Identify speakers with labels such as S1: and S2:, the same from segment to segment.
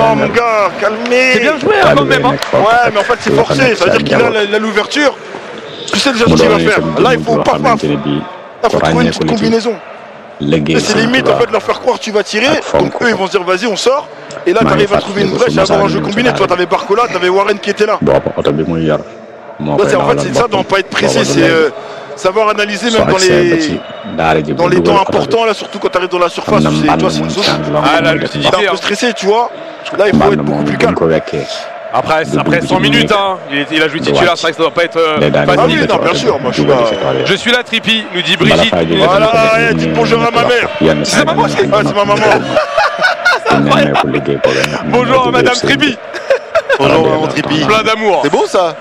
S1: Non, mon gars, calmez.
S2: C'est bien joué hein, quand même. hein.
S1: Ouais, mais en fait, c'est forcé. Ça veut dire qu'il a la- la- l'ouverture. Tu sais déjà ce qu'il va faire. Là, il faut pas paf. Là, il faut trouver une petite combinaison. Et c'est limite en fait de leur faire croire que tu vas tirer. Donc eux ils vont se dire vas-y on sort. Et là t'arrives à trouver une brèche et avoir un jeu combiné. Toi t'avais Barcola, t'avais Warren qui était là.
S3: boobu oto bi muy yor moo
S1: Là,
S3: koy
S1: c'est- en fait
S3: dawalal
S1: c'est ça doit
S3: boppam.
S1: pas être précis,
S3: Boobu du
S1: c'est
S3: léegi.
S1: euh, savoir analyser
S3: soo
S1: même dans
S3: agsee ba
S1: les
S3: ci daara ji
S1: dans
S3: bu
S1: les
S3: dugal
S1: temps
S3: oto bi
S1: importants là surtout quand t'arrives dans la surface.
S3: am na
S1: tu sais,
S3: mbànd
S1: Toi c'est
S3: mu
S1: une zone.
S3: sànni loo
S2: Ah,
S3: xam
S2: la
S3: ne def
S2: lucidité.
S3: mbànd.
S1: T'es un peu stressé tu vois. Là il faut
S3: mbànd
S1: être beaucoup
S3: moom
S1: plus
S3: bu ñu
S1: calme.
S3: ko wekkee
S2: Après, après 100 minutes, hein. il, est- il a joué titulaire, c'est vrai que ça doit pas être euh,
S3: day daal
S1: Ah
S2: facile.
S1: oui, non, bien sûr, moi, je suis pas-
S2: Je suis là, Tripi, nous dit
S3: bala
S2: Brigitte.
S3: faa jógee
S1: Voilà,
S3: dañ ko def
S1: ouais,
S3: ñu
S1: dis
S3: ne
S1: bonjour à ma
S3: ñu
S1: mère.
S3: yenn
S2: C'est
S3: saa
S2: ma
S3: yi
S2: maman.
S3: ñu
S1: Ah c'est ma maman.
S3: nemmeeku liggéey boobu nga xam ne
S2: Bonjour
S3: moo
S2: à Madame
S3: jógee seen
S2: Tripi.
S4: Bonjour maman Tripi.
S2: Plein d'amour.
S4: C'est beau ça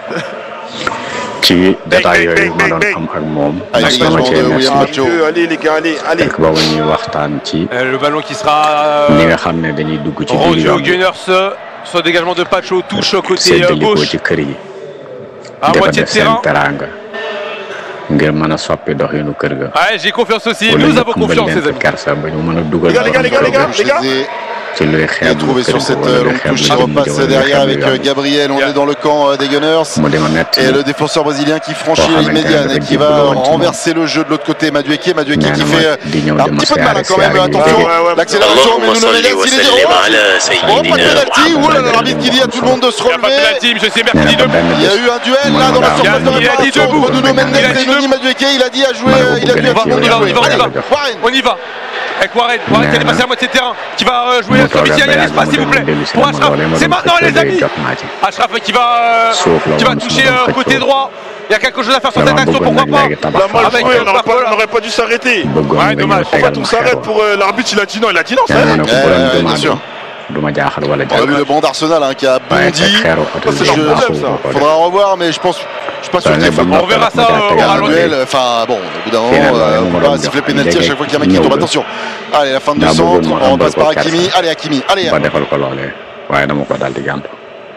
S3: ci détail
S1: bang,
S3: yooyu ma
S1: bang,
S3: doon
S1: bang.
S3: am ak moom
S4: Ah,
S3: mas na ma
S4: dégagement
S3: cee
S4: de
S3: merci
S4: William Macho.
S1: Allez, Allez les gars, allez, allez.
S3: fekk boobu ñuy waxtaan ci
S2: Euh, le ballon qui sera
S3: li
S2: euh,
S3: nga xam ne dañuy dugg ci biir
S2: rendu
S3: yoon
S2: aux
S3: bi
S2: Gunners euh, sur le dégagement de Pacho, touche côté euh,
S3: séddalikoo
S2: gauche
S3: ci kër yi
S2: à
S3: di ko
S2: moitié de
S3: def seen
S2: terrain.
S3: teraanga ngir mën a soppi doxinu kër ga
S2: Ouais, j'ai confiance aussi.
S3: wala
S2: Nous
S3: ñu
S2: avons
S3: ëmbal
S2: confiance,
S3: leen
S2: les
S3: fa
S2: amis.
S3: kersa ba ñu mën a dugal
S1: Les gars, les gars, les gars, les gars.
S4: Je les ai
S3: ci luy xeeb
S4: retrouvés sur cette euh, longue touche. Il repasse derrière avec euh, Gabriel. On est dans le camp euh, des Gunners.
S3: mu di ma nett
S4: Et le défenseur brésilien qui franchit la ligne médiane et qui va renverser le jeu de l'autre côté. Madueke, Madueke qui fait euh,
S3: di ñëw
S4: un
S3: di ma
S4: petit peu de mal hein,
S3: siyaare
S4: quand même.
S3: siyaare yi
S4: Attention,
S1: Ouais, ouais, ouais.
S4: l'accélération. Mais
S5: اللهم
S4: Nuno
S5: صل
S4: Mendes, il est
S5: وسلم
S4: zéro.
S5: على
S4: Oh, pas de
S5: سيدنا
S4: penalty. Ouh là là, l'arbitre qui dit à tout le monde de se
S2: Il n'y a pas de
S4: relever.
S2: penalty, monsieur
S3: nee
S2: Semerti
S3: na
S2: de
S3: ko benn
S4: Il y a
S3: bés
S4: eu un duel là dans la
S3: Il a-
S4: surface de
S2: il a dit
S4: réparation
S2: debout.
S4: entre Nuno Mendes
S2: Il a dit
S4: et Noni
S2: debout.
S4: Madueke. Il a dit à jouer,
S3: Malheureux
S4: il a dit à
S3: pour
S4: tout le monde de
S3: Benfica,
S4: jouer.
S2: on y va,
S4: Allez,
S2: on y va.
S4: Warren.
S2: On y va. Avec Warren, Warren qui est passé à moitié de terrain, qui va euh, jouer
S3: mu
S2: sur
S3: toog
S2: Mitiya,
S3: ba
S2: il y a
S3: yàgg
S2: l'espace
S3: mu
S2: s'il vous
S3: dem
S2: plaît.
S3: dellu si
S2: Pour
S3: ma
S2: Ashraf,
S3: doole ma
S2: c'est
S3: doon
S2: maintenant les
S3: xëccoo
S2: amis.
S3: jot naa ci
S2: Ashraf qui va, euh,
S3: Sauf la
S2: qui va
S3: woon
S2: toucher
S3: sama
S2: euh,
S3: xëccoo.
S2: côté droit. Il y a quelque chose à faire sur cette
S3: dama
S2: action,
S3: bëggoon
S2: pourquoi
S3: nag
S2: pas
S3: léegi tabax
S1: La mal
S2: Avec,
S1: joué,
S2: euh,
S1: on n'aurait pas,
S2: Barcola.
S1: on n'aurait pas dû s'arrêter.
S3: bëggoon
S2: Ouais,
S3: nga
S2: dommage.
S3: ñëw
S1: En fait,
S3: tegal
S1: on
S3: ma
S1: s'arrête
S3: xeeru
S1: pour euh, l'arbitre, il a dit non, il a dit non, ça
S3: nee na
S1: arrête.
S3: ko
S4: Ouais,
S3: bu
S4: ouais,
S3: leen
S4: bien sûr.
S3: demandé du ma jaaxal wala
S4: On a vu le
S3: jaaxal
S4: banc d'Arsenal hein, qui a
S3: waaye
S4: bondi.
S3: teg xeeru oto
S1: c'est
S3: bi
S1: leur
S4: Je-
S1: problème, ça.
S3: ko def.
S4: Faudra revoir, mais je pense, je suis pas sûr
S3: Ouais,
S4: qu'il
S3: mais
S4: faut
S3: bon,
S2: On verra ça,
S3: ma
S2: euh,
S3: tegal
S2: au
S3: ma
S2: ralenti.
S3: léegi.
S4: duel. Enfin bon, au bout d'un moment,
S3: Finalement,
S4: euh,
S3: on
S4: on
S3: va
S4: peut pas
S3: le
S4: siffler
S3: dire.
S4: penalty à chaque fois qu'il y a un mec qui
S3: Ñëw
S4: tombe.
S3: ba.
S4: Attention. Allez, la fin du
S3: Daa bëggoon
S4: centre.
S3: ma
S4: On passe
S3: ëmbal
S4: par
S3: ko
S4: Hakimi.
S3: kersa.
S4: Allez, Hakimi. Allez.
S3: ba defal ko loolee waaye dama ko daal di gàntu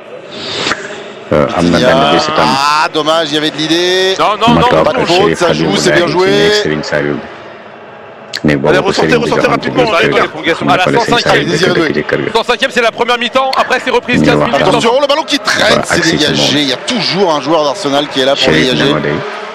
S3: Euh, am na
S4: Il y
S3: benn
S4: a-
S3: bés itam
S4: Ah, dommage, il y avait de l'idée.
S2: Non, non,
S3: ma
S2: non,
S3: toog
S4: pas de
S3: ak
S4: faute,
S3: Chérif
S4: ça joue,
S3: Habibou
S4: c'est bien
S3: Laye
S4: joué.
S3: ci néeg Serigne Saliou bi néeg boobu
S1: Allez,
S3: ko
S1: ressortez,
S3: Serigne bi
S1: ressortez
S3: joxoon ci
S1: rapidement,
S3: biir
S2: allez,
S3: kër ga.
S2: les prolongations.
S3: mu
S2: À la
S3: ne ko la Serigne
S2: 105e,
S3: Saliou
S4: désiré
S3: dëkk
S4: jouer.
S3: ci kër ga
S2: 105e, c'est la première mi-temps. Après, c'est reprise
S3: Ñu
S2: 15
S3: wax
S2: minutes.
S3: attention.
S4: Attention, le ballon qui traîne,
S3: Voilà,
S4: c'est
S3: accès
S4: dégagé.
S3: tout le monde.
S4: Il y a toujours un joueur d'Arsenal qui est là pour
S3: Chérif ne
S4: dégager.
S3: ma day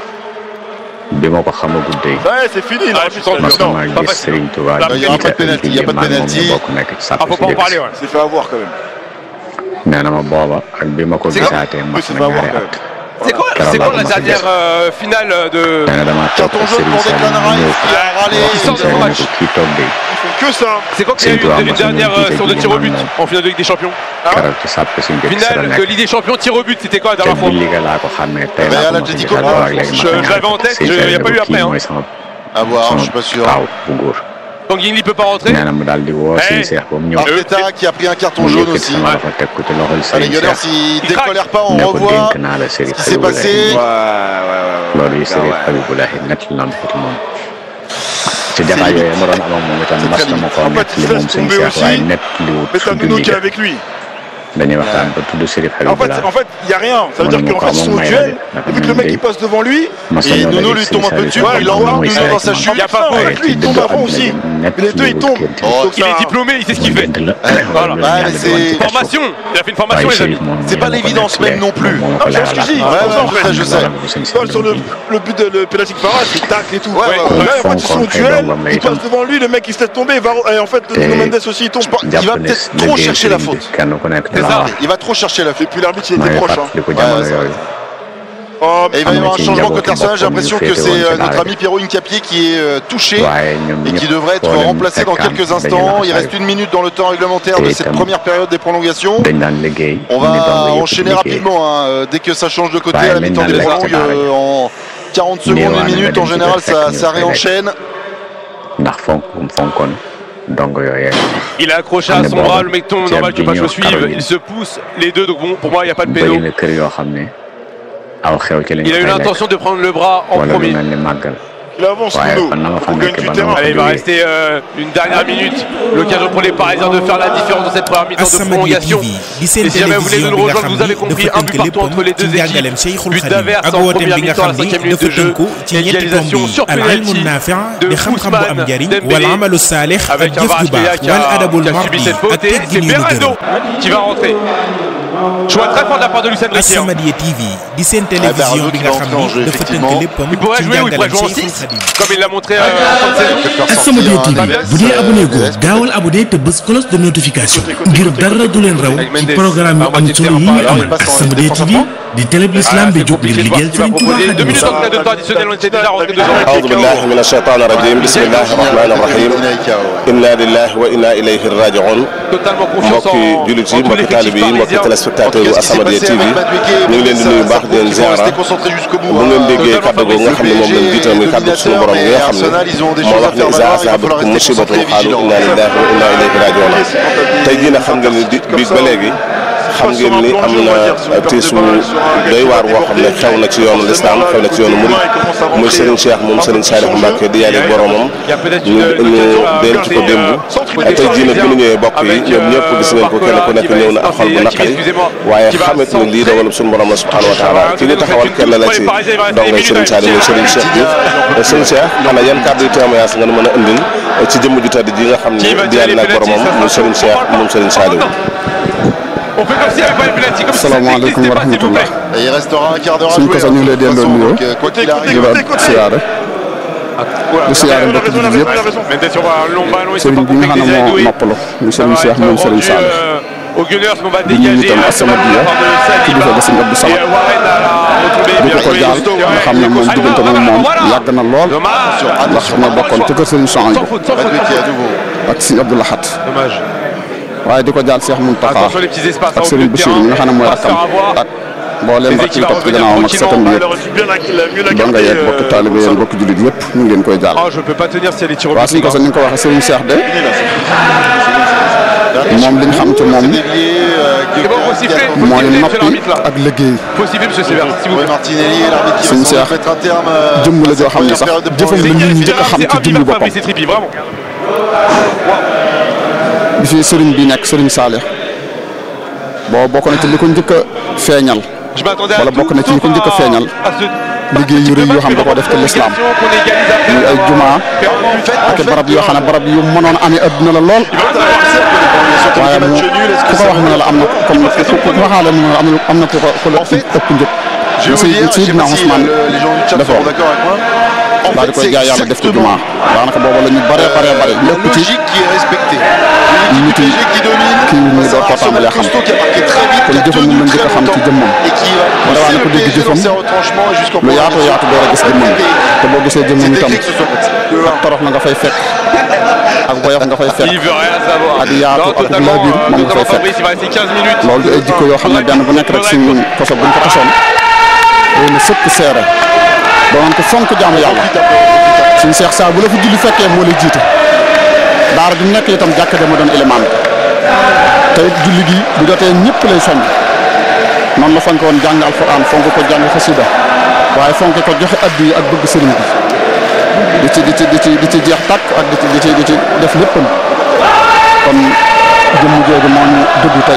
S3: bi ma ko xamagul day
S1: Ouais, c'est fini,
S2: Ah,
S1: l'arbitre,
S2: je sens
S1: il a
S3: mas
S1: dit non.
S3: na
S2: pas
S3: maa gis
S2: facile.
S3: Serigne Touba
S2: Là,
S3: di
S4: il y aura pas de
S3: jiite
S4: penalty, il y a pas de
S3: maag moom
S4: penalty.
S3: ñu bokk nekk ci sàpp
S2: Ah, faut
S3: si
S2: pas en
S3: dëkk
S2: parler,
S3: si.
S2: ouais.
S1: Il s'est fait avoir quand même.
S3: nee na ma booba ak bi ma ko
S2: C'est
S3: gisaatee
S1: Oui,
S3: mas
S1: c'est
S3: na
S1: pas avoir
S3: ñaari
S1: quand même.
S3: at
S2: C'est quoi,
S3: Keroog
S2: c'est
S3: laa
S2: quoi
S3: ko
S2: la
S3: mas a
S2: dernière
S3: gis.
S2: euh, finale de.
S3: nee na damaa toog
S4: Carton
S3: ak
S4: jaune
S3: Serigne
S4: pour Declan
S3: Saliou
S4: Rice
S3: ñëw
S4: qui a râlé.
S2: Ils sont
S3: Serigne
S2: dans le
S3: Saliou ne
S2: match.
S3: ko kii toog day
S1: Ils font que ça.
S2: C'est quoi qu'il y a eu
S3: C'est toi,
S2: une
S3: moi, ça
S2: dernière
S3: me
S2: euh,
S3: dit
S2: sur de
S3: que
S2: tir au but
S3: Guillemard,
S2: en finale de Ligue des Champions
S3: keroog ci sàpp si njëkk si la
S2: Finale de
S3: nekk
S2: Ligue des Champions tir au but, c'était quoi la
S3: te
S2: dernière fois
S3: bu liggéey laa ko xàmmee tey
S4: Mais
S3: laa
S4: à
S3: ko mos a
S4: l'Atlético
S3: gisaat
S4: de
S3: boobu ak léegi
S2: Je-
S3: ma
S2: je l'avais en tête,
S3: Serigne
S2: je- y a
S3: Saliou
S2: pas eu
S3: ne ko
S2: après,
S3: kii
S2: hein.
S3: mooy sama
S4: À voir, je
S3: sama
S4: suis pas sûr.
S3: waaw bu góor
S2: Tanguy il peut pas rentrer
S3: nee na mu daal di woo
S2: Eh.
S3: Serigne Cheikh ba mu ñëw
S4: Arteta qui a pris un carton
S3: mu
S4: jaune
S3: yëkkati
S4: aussi.
S3: sama loxo teg ko ci loxol
S4: Allez,
S3: Serigne
S4: Gunners,
S3: Cheikh
S4: il
S2: Il
S4: décolère pas, on
S3: ne ko
S4: revoit
S3: dénk naa la Serigne
S4: ce qui s'est
S3: Habibou Laye
S4: passé.
S3: loolu yi Serigne Habibou Laye nett lan ko ci moom ci jataay yooyu ma doon am ak moom itam
S4: C'est
S3: mas
S4: très
S3: na ma ko
S1: En fait,
S3: nett
S1: il
S3: li
S1: se
S3: moom
S1: laisse
S3: Serigne
S1: tomber
S3: Cheikh waaye
S1: aussi.
S3: nett li wut
S1: Mais t'as
S3: fu
S1: Nuno qui est
S3: julli
S1: avec lui.
S3: dañuy waxtaan ba tudd Serigne
S1: En
S3: Habibou
S1: fait,
S3: Laye
S1: en fait, il y a rien. Ça veut
S3: Moi,
S1: dire
S3: mon
S1: qu'en fait,
S3: corps,
S1: ils sont
S3: mon
S1: au
S3: maillot,
S1: duel.
S3: la
S1: Et vu que le mec il passe devant lui,
S3: mas
S4: Et
S3: nañoo
S4: Nuno
S3: daje
S4: lui
S3: Serigne
S4: tombe un peu
S3: Saliou
S4: dessus,
S3: Cheikh
S4: il
S3: moom
S4: l'envoie,
S3: muy
S4: Nuno
S3: Serigne
S4: dans sa
S3: man.
S4: chute.
S2: Il y a pas faute.
S3: waaye
S1: avec lui, il
S3: ci
S1: tombe
S3: dëddu
S1: avant
S3: àdduna
S1: aussi.
S3: gi nett
S1: Mais les deux,
S3: li
S1: ils
S3: wut
S1: tombent.
S3: gént
S4: Oh,
S1: Donc
S2: Il est
S1: ça-
S2: diplômé, il sait ce qu'il fait.
S3: gént la
S2: Voilà.
S3: loolu
S4: Ouais,
S3: la
S4: mais
S3: ñu
S4: c'est-
S3: doon ci kaso.
S2: Formation Il a fait une formation,
S3: waaye
S2: les amis.
S3: Chérif moom
S4: C'est
S3: ñu
S4: pas
S3: ma ko
S4: l'évidence
S3: nettalee,
S4: même non plus.
S3: moom moo ma ko
S1: Non, c'est ce que je dis.
S3: leeralal.
S4: Ouais, ouais,
S1: en fait,
S4: je sais.
S3: Loolu bu Serigne
S1: Tu vois,
S3: Saliou
S1: sur le,
S3: bi.
S1: le but de le pénalty parade, c'est tacle et tout.
S4: Ouais, ouais, ouais.
S1: Là, en fait, ils sont au
S3: Fonkoon ay
S1: duel,
S3: doomam la
S1: il
S3: itam.
S1: passe devant lui, le mec il se laisse tomber, il va, et en fait,
S3: te
S1: Nuno Mendes aussi il tombe.
S4: Il va
S3: jàpp ne
S4: peut-être
S3: liggéey
S4: trop chercher la
S3: Serigne bi
S4: faute.
S3: kenn ku nekk
S2: C'est
S3: la
S2: ça.
S3: wax.
S4: Il va trop chercher la
S1: Et
S4: faute.
S1: puis l'arbitre il
S3: maa
S1: était
S3: ngi
S1: proche. hein.
S3: fàttaliku jamono
S4: Ouais,
S3: yooyu.
S1: Oh,
S4: Et il va y
S3: Am na
S4: avoir un
S3: ci
S4: changement
S3: njaboot
S4: côté Arsenal. J'ai
S3: boppam
S4: l'impression
S3: ñu
S4: que
S3: féete
S4: c'est
S3: woon ci
S4: euh, notre
S3: daara
S4: ami Pierrot Incapié qui est euh, touché
S3: waaye ñoom
S4: et qui
S3: ñëpp
S4: devrait être
S3: foo leen
S4: remplacé dans
S3: fekkaan
S4: quelques
S3: dañuy
S4: instants. Il
S3: laxasaayu.
S4: reste une minute dans le temps réglementaire
S3: Et
S4: de cette
S3: itam
S4: première période des prolongations.
S3: dañ daan liggéey.
S4: On
S3: ñu ne
S4: va
S3: dong yëpp
S4: enchaîner
S3: liggéey.
S4: rapidement hein, euh, dès que ça change de côté
S3: Ouais,
S4: à la mi-temps des
S3: maintenant,
S4: prolongues
S3: les
S4: euh, en 40 secondes,
S3: Néewaane
S4: une
S3: nga
S4: minute.
S3: dem
S4: En
S3: ci
S4: général,
S3: kër
S4: ça,
S3: fekk ñu
S4: ça
S3: fay
S4: réenchaîne.
S3: ndax fonk gum fonkoon dong yooyee.
S2: Il est accroché à
S3: On est
S2: son
S3: bon.
S2: bras, le mec tombe,
S3: Tiens,
S2: normal que pas
S3: Bignon,
S2: le suive.
S3: Caroline.
S2: Il se pousse, les deux, donc bon, pour moi, il n'y a pas de péno.
S3: bëri na kër yoo xam ne aw xew ci lañ
S2: Il a eu
S3: fay lekk.
S2: l'intention de prendre le bras en
S3: wala lu
S2: premier.
S3: mel ni màggal
S1: Il avance,
S3: waaye
S1: Nuno.
S3: kon na nga fa
S1: On gagne
S3: nekk
S1: du
S3: ba nga
S1: terrain.
S3: fa
S2: Allez, il va
S3: jógee
S2: rester euh, une dernière minute. L'occasion pour les Parisiens de faire la différence dans cette première mi-temps de
S5: As-Samadiyya
S2: prolongation.
S5: TV di seen
S2: Et si jamais vous voulez
S5: télévision
S2: nous
S5: bi nga
S2: rejoindre,
S5: xam
S2: vous avez
S5: ni
S2: compris
S5: dafa
S2: un but
S5: tënk
S2: partout entre les
S5: léppam ci
S2: deux
S5: njàngaleem
S2: équipes.
S5: Cheikhul
S2: But
S5: Khadim
S2: d'Averse
S5: ak
S2: en
S5: wooteem
S2: première
S5: bi nga
S2: mi-temps à la
S5: xam ni
S2: cinquième minute
S5: dafa
S2: de jeu.
S5: tënku ci ñetti tomb
S2: Égalisation
S5: yi
S2: sur
S5: al ilmu
S2: penalty
S5: naafi
S2: de
S5: di xam-xam bu am
S2: Ousmane
S5: njariñ
S2: Dembélé.
S5: wala amalu saalix ak
S2: Avec un
S5: jëf ju
S2: Varachkelia
S5: baax
S2: qui
S5: wal
S2: a,
S5: adabul
S2: qui a subi
S5: mardi
S2: cette faute
S5: ak
S2: et c'est
S5: teggin yu ñu
S2: Berardo
S5: gërëm
S2: qui va rentrer. Choix très fort de la part de Lucien Riquet.
S5: As-Samadiyya TV di seen télévision bi nga xam ni dafa tënk léppam
S2: Il pourrait
S5: ci
S2: jouer ou il pourrait
S5: njàngaleem
S2: jouer en
S5: Cheikhul
S2: 6
S5: Khadim
S2: comme il l'a montré euh, en fin de saison.
S6: As-Samadiyya TV bu dee abonné goo gaawal abonné te bës cloche de notification ngir dara du leen raw ci programme yu am solo yi ñu am As-Samadiyya TV di télé bi l'islam bi jóg ngir liggéeyal
S2: qui va
S6: Serigne Touba
S2: proposer deux
S6: Xaadimu
S2: minutes
S6: Rasuul.
S2: en de temps additionnel on était déjà rentré deux ans.
S7: أعوذ بالله من الشيطان الرجيم بسم الله الرحمن الرحيم إنا لله وإنا إليه راجعون
S2: Totalement confiance
S7: mbokki
S2: en,
S7: jullit
S2: en
S7: yi
S2: tous
S7: mbokki
S2: les
S7: taalibe yi mbokki téléspectateur yu As-Samadiyya TV ñu ngi leen di nuyu baax di leen ziara bu ngeen déggee kàddu googu nga xam ne moom lañ jiital muy kàddu suñu borom gi nga xam ne moo wax ne iza asaabatkum musibatun qaalu inna lillahi wa inna ilayhi raji'un tey jii nag xam ngeen ni di biig ba léegi xam ngeen ni am na tiisu doy waar woo xam ne xew na ci yoonu lislaam xew na ci yoonu murid muy Serigne Cheikh moom Serigne Saliou Mbacke di yàlla boromam ñu ñu denc ko démb tey jii nag bi ñu ñëwee bokk yi ñoom ñëpp gis ngeen ko kenn ku nekk ñëw na ak xol bu naqari waaye xamit ni lii dogalub suñu borom la subhanahu wa taala ki ñu taxawal kenn la ci dongay Serigne Saliou muy Serigne Cheikh Diouf Serigne Cheikh xanaa yan kàddu yu témoignage nga mën a indil ci jëmm ju tedd ji nga xam ne di yàlla nag boromam muy Serigne Cheikh moom Serigne Saliou
S2: On fait comme s'il n'y avait pas une penalty, comme si ça
S8: Salaamaaleykum
S2: n'existait
S8: wa
S2: pas, s'il vous plaît.
S8: rahmatullah
S4: Et il restera un quart d'heure à
S8: suñ
S4: jouer.
S8: ko sax ñu ngi lay delloo nuyoo
S4: Donc, euh, quoi qu'il arrive,
S8: di la siyaare di siyaare mbokk
S1: raison,
S8: jullit
S1: il a
S8: yëpp
S1: raison.
S2: Mendes sur un long ballon, il s'est
S8: sëriñ
S2: pas
S8: bi nga
S2: compris
S8: xam
S2: que
S8: ne
S2: les
S8: moo
S2: Aïdoué.
S8: noppalu muy
S2: Ça
S8: sëriñ
S2: va
S8: Cheikh
S2: être
S8: moom sëriñ
S2: rendu,
S8: Sall
S2: euh, aux Gunners qu'on va
S8: di nuyu
S2: dégager
S8: itam
S2: euh,
S8: As-Samadiyya
S2: de Saliba.
S8: kilifa ga sëriñ Abdou
S2: Et
S8: Samad
S2: euh, Warren a retrouvé
S8: di
S2: bien
S8: ko ko
S2: joué.
S8: jaal nga xam ne moom diggante moom moom yàgg na lool
S2: Dommage.
S8: ndax ñoo bokkoon ci kër sëriñ Souhaïbou
S2: Sans faute, sans faute,
S4: Madueke
S2: sans
S4: à
S2: faute.
S4: nouveau.
S8: ak sëriñ Abdou Lahat
S2: Dommage.
S8: waaye di ko jaal Cheikh Mountakha
S2: Attention les petits espaces
S8: ak
S2: au
S8: sëriñ
S2: milieu de
S8: Bachir mi nga xam ne mooy
S2: terrain. Pas se
S8: rakkam
S2: faire avoir.
S8: ak mbooleem
S2: Les
S8: rakk yi
S2: équipes
S8: topp ci
S2: vont
S8: gannaawam ak
S2: revenir
S8: sëtam
S1: Il
S8: yëpp
S1: aurait su bien la, la, mieux la
S8: doo nga
S1: garder.
S8: yeeg bokk taalibe yéen bokk jullit yëpp ñu ngi leen koy jaal
S2: Oh, je peux pas tenir si elle est tirée au
S8: waaw
S2: but.
S8: suñ ko sax ni nga ko waxee sëriñ Cheikh de moom li ñu xam ci moom
S4: Délié, euh,
S2: C'est bon, faut siffler, faut
S8: mooy
S2: siffler, monsieur
S8: noppi
S2: l'arbitre là.
S8: ak liggéey
S2: Faut siffler, monsieur Sévère, s'il vous
S4: Roy
S2: plaît.
S4: Martinelli, l'arbitre qui va
S8: Sëñ
S4: sans doute
S8: Cheikh
S4: mettre un terme euh,
S8: jëmm la
S4: à
S8: joo
S4: cette
S8: xam ne
S4: première
S8: sax
S4: période de
S8: jëfam la
S4: prolongation.
S8: nit ñi njëkk a xam
S2: C'est
S8: ci
S2: un
S8: jëmmi
S2: vivant
S8: boppam
S2: Fabrice Trippi, vraiment.
S8: bi fi sëriñ bi nekk sëriñ Saalix boo bokk na ci li ko njëkk a feeñal
S2: Je m'attendais à
S8: wala
S2: tout,
S8: bokk na ci ñi ko njëkk a
S2: sauf
S8: feeñal
S2: à ce
S8: liggéey yu rëy yoo xam da koo def ci lislaam muy ay jumaa ak i barab yoo xam ne barab yu mënoon amee adduna la lool waaye mu ku ko wax mu ne la am na comme ku ku ku waxaale mu ne la am na am na ku ko ku la ëpp njëg
S4: Je vais vous dire, je sais
S8: Seydina
S4: pas si
S8: Ousmane
S4: euh, les gens du chat
S8: dafa
S4: seront d'accord avec moi. En
S8: daal di
S4: fait,
S8: koy
S4: c'est
S8: jaay yàlla def ci
S4: exactement
S8: jumaa daanaka booba la ñu bare bare bare
S4: la
S8: lépp ci
S4: logique qui est respectée.
S8: nit
S4: L'équipe
S8: yi
S4: PSG qui domine,
S8: kii yu muy
S4: c'est
S8: door koo
S4: Arsenal
S8: tàmbalee xam
S4: costaud qui a marqué très vite,
S8: kon
S4: qui a
S8: jëfam
S4: tenu
S8: moom lañ
S4: très
S8: njëkk a xam ci
S4: longtemps
S8: jëmmam
S4: et qui va
S8: Mu dawaa ne
S4: pousser
S8: ko
S4: le
S8: dégg
S4: PSG dans
S8: jëfam
S4: ses retranchements jusqu'en
S8: lu yaatu
S4: prolongation.
S8: yaatu door a gis jëmmam te boo gisee jëmmam
S4: C'est
S8: itam
S4: écrit que ce soit de
S8: ak torox la nga fay fekk ak woyof nga fay fekk
S2: Il veut rien savoir.
S8: ak yaatu
S2: Non,
S8: ak
S2: totalement,
S8: laabir
S2: euh,
S8: moom nga
S2: totalement
S8: fay
S2: Fabrice, il va rester 15 minutes.
S8: loolu di ay jikko yoo xam ne benn bu nekk rek suñ koso buñ ko tasoon day na sëkk seere doon ko fonk jaamu yàlla suñ seex saa bu la fi julli fekkee moo lay jiite daara ju nekk itam jàkk dama doon élément te it julli gi bu jotee ñëpp lay soññ noonu la fonk woon jàng alxuraan fonk ko jàng xasida waaye fonk ko joxe addi yi ak bëgg sëriñ bi di ci di ci di ci di ci jeex tàkk ak di ci di ci di ci def léppam kon jëmm jooju moo ñu dëgg tey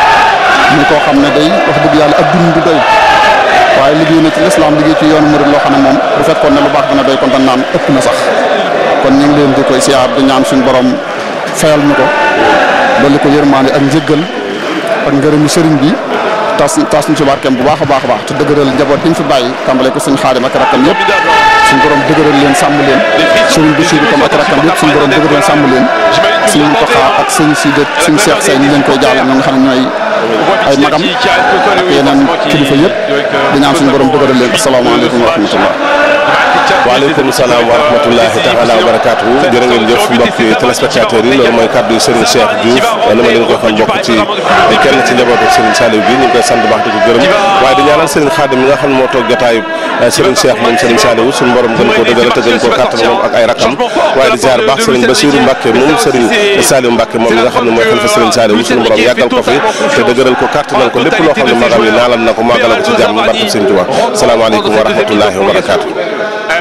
S8: ñu koo xam ne day wax dëgg yàlla ab dund du doy waaye liggéey na ci lislaam liggéey ci yoonu murid loo xam ne moom bu fekkoon ne lu baax dana doy kon dañ naan ëpp na sax kon ñu ngi leen di koy siyaar di ñaan suñu borom fayal ñu ko dolli ko yërmaande ak njëggal ak ngërëmu sëriñ bi tas tas ñu ci barkeem bu baax a baax a baax te dëgëral njaboot bi ñu fi bàyyi tàmbale ko suñu xaadim ak rakkam yëpp suñu borom dëgëral leen sàmm leen sëriñ Bachir comme ak rakkam yëpp suñu borom dëgëral sàmm leen suñu Muntaxa ak sëñ si de suñu seex say ñu leen koy jaale ñoo nga xam ne ñooy ay magam ak yeneen kilifa yëpp di ñaan suñu borom dëgëral leen asalaamaaleykum wa rahmatullah
S7: waaleykum salaam wa rahmatullahi taala wa barakaatuhu jërë ngeen jëf mbokki téléspectateurs yi loolu mooy kàddu Serigne Cheikh Diouf ni ma leen ko xam bokk ci kenn ci njabootu Serigne Saliou bi ñu ngi koy sant baax di ko gërëm waaye di ñaanal Serigne Khadim mi nga xam ne moo toog jotaayu Serigne Cheikh moom Serigne Saliou suñu borom gën koo dëgëral te gën koo kàttan moom ak ay rakam waaye di ziar baax Serigne Bassirou Mbacke moom Serigne Saliou Mbacke moom mi nga xam ne mooy xalifa Serigne Saliou suñu borom yàggal ko fi te dëgëral ko kàttanal ko lépp loo xam ne magam yi naalal na ko màggala ko ci jàmm barke Serigne Touba salaamaaleykum wa rahmatullahi wa barakaatu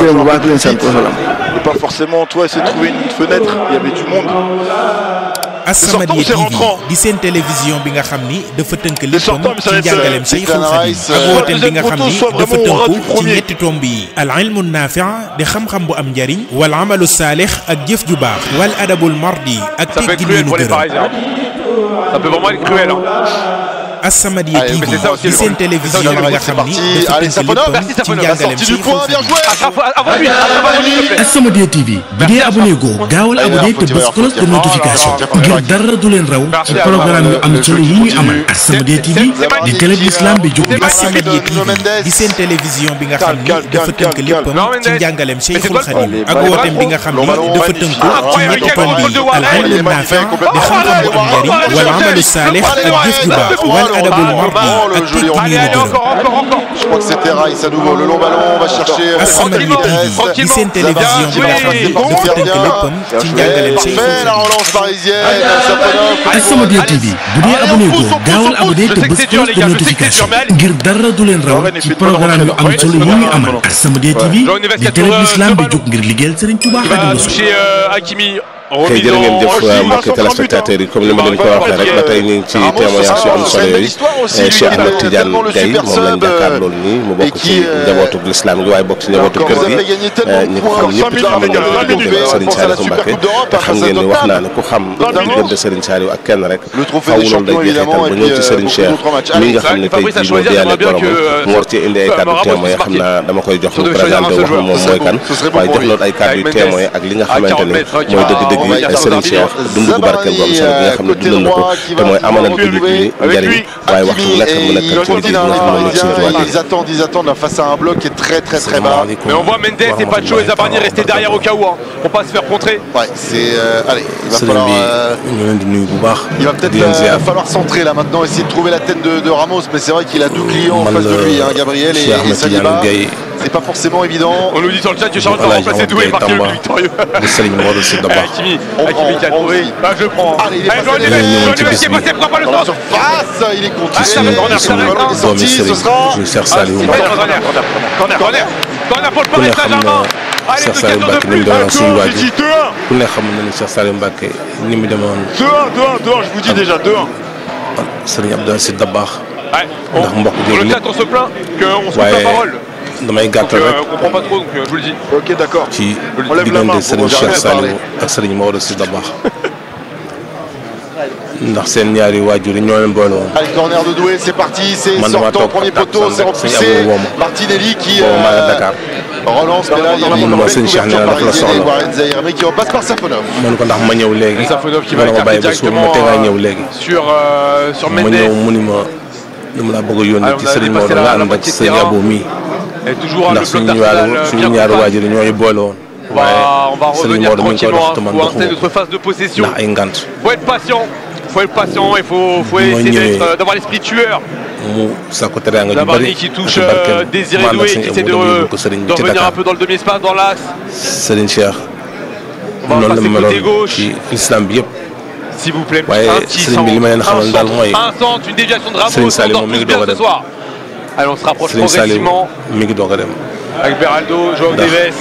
S9: gërëm bu baax di leen sant wasalaam
S1: et pas forcément toi essayer de trouver une fenêtre il y avait du monde
S5: As-Samadiyya TV di seen télévision bi nga xam ni dafa tënk léppam ci njàngaleem Cheikhul Khadim ak wooteem bi nga xam ni dafa tënku ci ñetti tomb yi al ilmu naafi' di xam-xam bu am njariñ wal amalu saalix ak jëf ju baax wal adabul mardi ak
S2: Ça peut être
S5: teggin
S2: cruel
S5: yu nu
S2: pour les
S5: gërëm
S2: Parisiens. Ça peut vraiment être cruel. hein.
S5: As-Samadiyya
S4: Allez,
S5: TV
S4: mais c'est ça aussi
S5: di
S4: le
S5: seen
S4: rôle.
S5: télévision
S4: C'est ça,
S5: bi nga
S4: c'est
S5: xam ni
S4: parti.
S5: dafa
S4: Allez,
S5: tënk
S4: Safonov,
S5: léppam
S2: merci,
S5: ci
S2: Safonov.
S5: njàngaleem
S4: Sortie du
S5: Cheikhul
S4: point, bien
S5: Khadim
S4: joué
S2: Attrape- Avant lui, attrape-moi, s'il te plaît.
S6: As-Samadiyya TV bu dee abonné goo gaawal abonné te bës cloche de notification ngir dara du leen raw ci programme yu am solo yi ñuy amal As-Samadiyya TV di télé bi islam bi jóg bi
S5: As-Samadiyya TV di seen télévision bi nga xam ni dafa tënk léppam ci njàngaleem Cheikhul Khadim ak wooteem bi nga xam ni dafa tënku ci ñetti tomb yi al ilmu naafi' di xam-xam bu am njariñ wal amalu saalix ak jëf ju baax wal adabul mardi ak teggin yu
S2: Allez,
S5: nu
S2: allez,
S5: gërëm
S2: encore, encore, encore.
S4: Je crois que c'était Rice à nouveau. Le long ballon, on va chercher.
S5: As-Samadiyya TV di seen télévision bi nga xam ni dafa tënk léppam ci njàngaleem Cheikhul
S4: Parfait, la
S5: Khadim
S4: relance parisienne. Safonov.
S6: As-Samadiyya TV bu dee abonné goo gaawal abonné te bës cloche de notification ngir dara du leen raw ci programme yu am solo yi ñuy amal As-Samadiyya TV di télé bi islam bi jóg ngir liggéeyal Serigne Touba
S2: Il
S6: Khadimou
S2: va
S6: Rassoul
S2: toucher euh, Hakimi.
S7: kay jërë ngeen jëf mbokki téléspectateurs yi comme ni ma leen ko waxee rek ba tey ñu ngi ci témoignage yu am solo yooyu Cheikh Ahmed Tidiane Gaye moom lañ jàkkaar loolu nii mu bokk ci njabootu l'islam gi waaye bokk ci njabootu kër gi ñi ko xam ñëpp it xam nañ ne diggante Serigne Saliou Mbacké te xam ngeen ni wax naa ne ku xam diggante Serigne Saliou ak kenn rek faw loolu day jeexital ba ñëw ci Serigne Cheikh mi nga xam ne tey jii moo diyaale borom mu war ci indi ay kàddu témoin xam naa dama koy jox mu présenté wax na moom mooy kan waaye jox loolu ay kàddu yu témoin ak li nga xamante ne mooy dëgg-dëgg yi Serigne Cheikh dund gu barkeel bu am solo bi nga xam ne dundal na ko te mooy amalal jullit ñi njëriñ waaye waxtu bu nekk mu nekkal ci liggéey bi nga xam ne moom la Serigne Touba
S4: Ils attendent, ils attendent face à un bloc qui est très très très bas.
S2: Mais on voit Mendes et Pacho et Zabarni rester derrière au cas où, hein, pour pas se faire contrer.
S4: Ouais, c'est. euh, allez, il va
S9: sëriñ
S4: falloir.
S9: bi
S4: euh,
S9: ñu leen di nuyu bu baax
S4: il va peut-être
S9: di leen
S4: euh,
S9: ziar
S4: falloir centrer là maintenant, essayer de trouver la tête de, de Ramos, mais c'est vrai qu'il a deux clients en
S9: man
S4: face de
S9: la
S4: lui, hein, Gabriel et,
S9: Cheikh
S4: et
S9: Ahmed Tidiane
S4: Saliba.
S9: Gaye
S4: C'est pas forcément évident.
S2: On nous dit sur le chat que Charles va
S9: Voilà,
S2: remplacer
S9: Jean
S2: Doué et
S9: Gaye
S2: marquer le
S9: Tamba.
S2: but victorieux.
S9: bu sëriñ Modou Sy Dabakh
S2: Hakimi,
S4: On
S2: Hakimi qui a
S4: prend, on
S2: trouvé.
S4: aussi.
S2: Ah, je le prends.
S4: Allez, il est
S2: Allez,
S4: passé
S2: Joël
S4: derrière.
S2: Neves,
S9: Joël
S2: Joël Neves qui est
S9: Neves
S2: passé, frappe pas le
S4: Dans la
S2: centre.
S4: surface, il est contre.
S2: Ah, ça va, corner, ça va,
S4: le ballon est
S9: doomi
S4: sorti, ce
S9: sëriñ
S4: sera.
S9: bu Cheikh
S2: Ah,
S9: Saliou
S2: c'est
S9: Mbacké
S2: corner, corner, corner, corner, corner pour le
S9: ku ne
S2: Paris
S9: xam
S2: Saint-Germain.
S9: na
S2: Allez,
S9: Cheikh
S2: deux
S9: Saliou
S2: questions de
S9: Mbacké ni mu
S2: plus.
S9: demoon suñu waajur
S1: dis 2-1.
S9: ku ne xam na ni Cheikh Saliou Mbacké ni mu demoon
S1: 2-1, 2-1, 2-1, je vous dis déjà 2-1.
S9: sëriñ Abdou Aziz Dabakh
S2: Ouais,
S9: ndax mbokk
S2: Pour le
S9: jooju
S2: chat, on se plaint qu'on se coupe
S9: waaye
S2: la parole.
S9: damay
S2: Donc,
S9: gàttal
S2: euh,
S9: rek
S2: on comprend pas trop, donc euh, je vous le dis.
S1: Ok, d'accord.
S9: ci
S1: On lève la main
S9: diggante
S1: pour
S9: sëriñ Cheikh
S1: jamais parler.
S9: Saliou ak sëriñ Modou Sy Dabakh ndax seen ñaari waajur yi ñoo leen boole woon
S4: Allez, corner de Doué, c'est parti, c'est
S9: Man, dama
S4: sortant,
S9: toog
S4: premier
S9: ak
S4: poteau,
S9: Sam
S4: c'est
S9: rek, sëñ
S4: repoussé.
S9: Abou Woma.
S4: Martinelli qui
S9: boobu maa nga
S4: euh,
S9: Dakar
S4: relance, mais là il y a
S1: Dans la
S4: une
S9: ma
S4: belle
S9: sëñ Cheikh nee
S4: couverture
S9: na dafa la
S4: parisienne et
S9: soxla.
S4: Warren Zahir, mais qui repasse par Safonov.
S9: man ko ndax ma ñëw léegi
S2: Safonov qui va
S9: wala ma bàyyi ba suba ma
S2: directement
S9: te ngaa
S2: euh,
S9: ñëw léegi
S2: sur, euh, sur
S9: ma
S2: Mendes.
S9: ñëw mu ni ma dama laa bëgg a yónni
S2: Alors,
S9: ci
S2: on a
S9: sëriñ
S2: dépassé
S9: Modou
S2: la-
S9: nga
S2: la
S9: ànd ak
S2: moitié de
S9: sëriñ
S2: terrain.
S9: Abou mii
S2: Et toujours hein, le
S9: ndax
S2: bloc
S9: suñu
S2: d'Arsenal
S9: ñaari
S2: euh,
S9: suñu
S2: bien
S9: ñaari
S2: compact.
S9: waajur yi ñooy boole woon
S2: On va, on va
S9: sëriñ
S2: revenir
S9: Modou mi ngi koy
S2: tranquillement
S9: dox te man
S2: pour installer
S9: doxuma
S2: notre phase de possession.
S9: ndax ay ngant
S2: faut être patient. faut être patient. Il faut, faut
S9: Moi,
S2: essayer
S9: ñëwee.
S2: d'être, euh, d'avoir l'esprit tueur.
S9: mu sàkku teraanga ju
S2: Zabarni
S9: bëri
S2: qui
S9: ak
S2: touche
S9: ci barkeem
S2: euh, Désiré
S9: mu ànd ak
S2: Doué
S9: sëñ
S2: qui
S9: Abou
S2: essaie de,
S9: dem yóbbu ko sëriñ
S2: de
S9: bi ci
S2: revenir un
S9: Dakar
S2: peu dans le demi-espace, dans l'axe.
S9: sëriñ Cheikh
S2: On va
S9: noonu la
S2: passer
S9: mu
S2: côté
S9: meloon
S2: gauche.
S9: ci islam bi yëpp
S2: S'il vous plaît,
S9: waaye
S2: un petit
S9: sëriñ bi li ma leen
S2: centre,
S9: xamal
S2: un
S9: daal
S2: centre,
S9: mooy
S2: un centre, une déviation de Ramos,
S9: Serigne
S2: on
S9: Saliou
S2: dort
S9: moom mi
S2: tous
S9: ngi
S2: bien
S9: doog a
S2: ce
S9: dem.
S2: soir. Allez, on se rapproche
S9: sëriñ Saliou
S2: progressivement
S9: mi ngi doog a dem
S2: avec Beraldo, Joao
S9: Ndax
S2: Neves.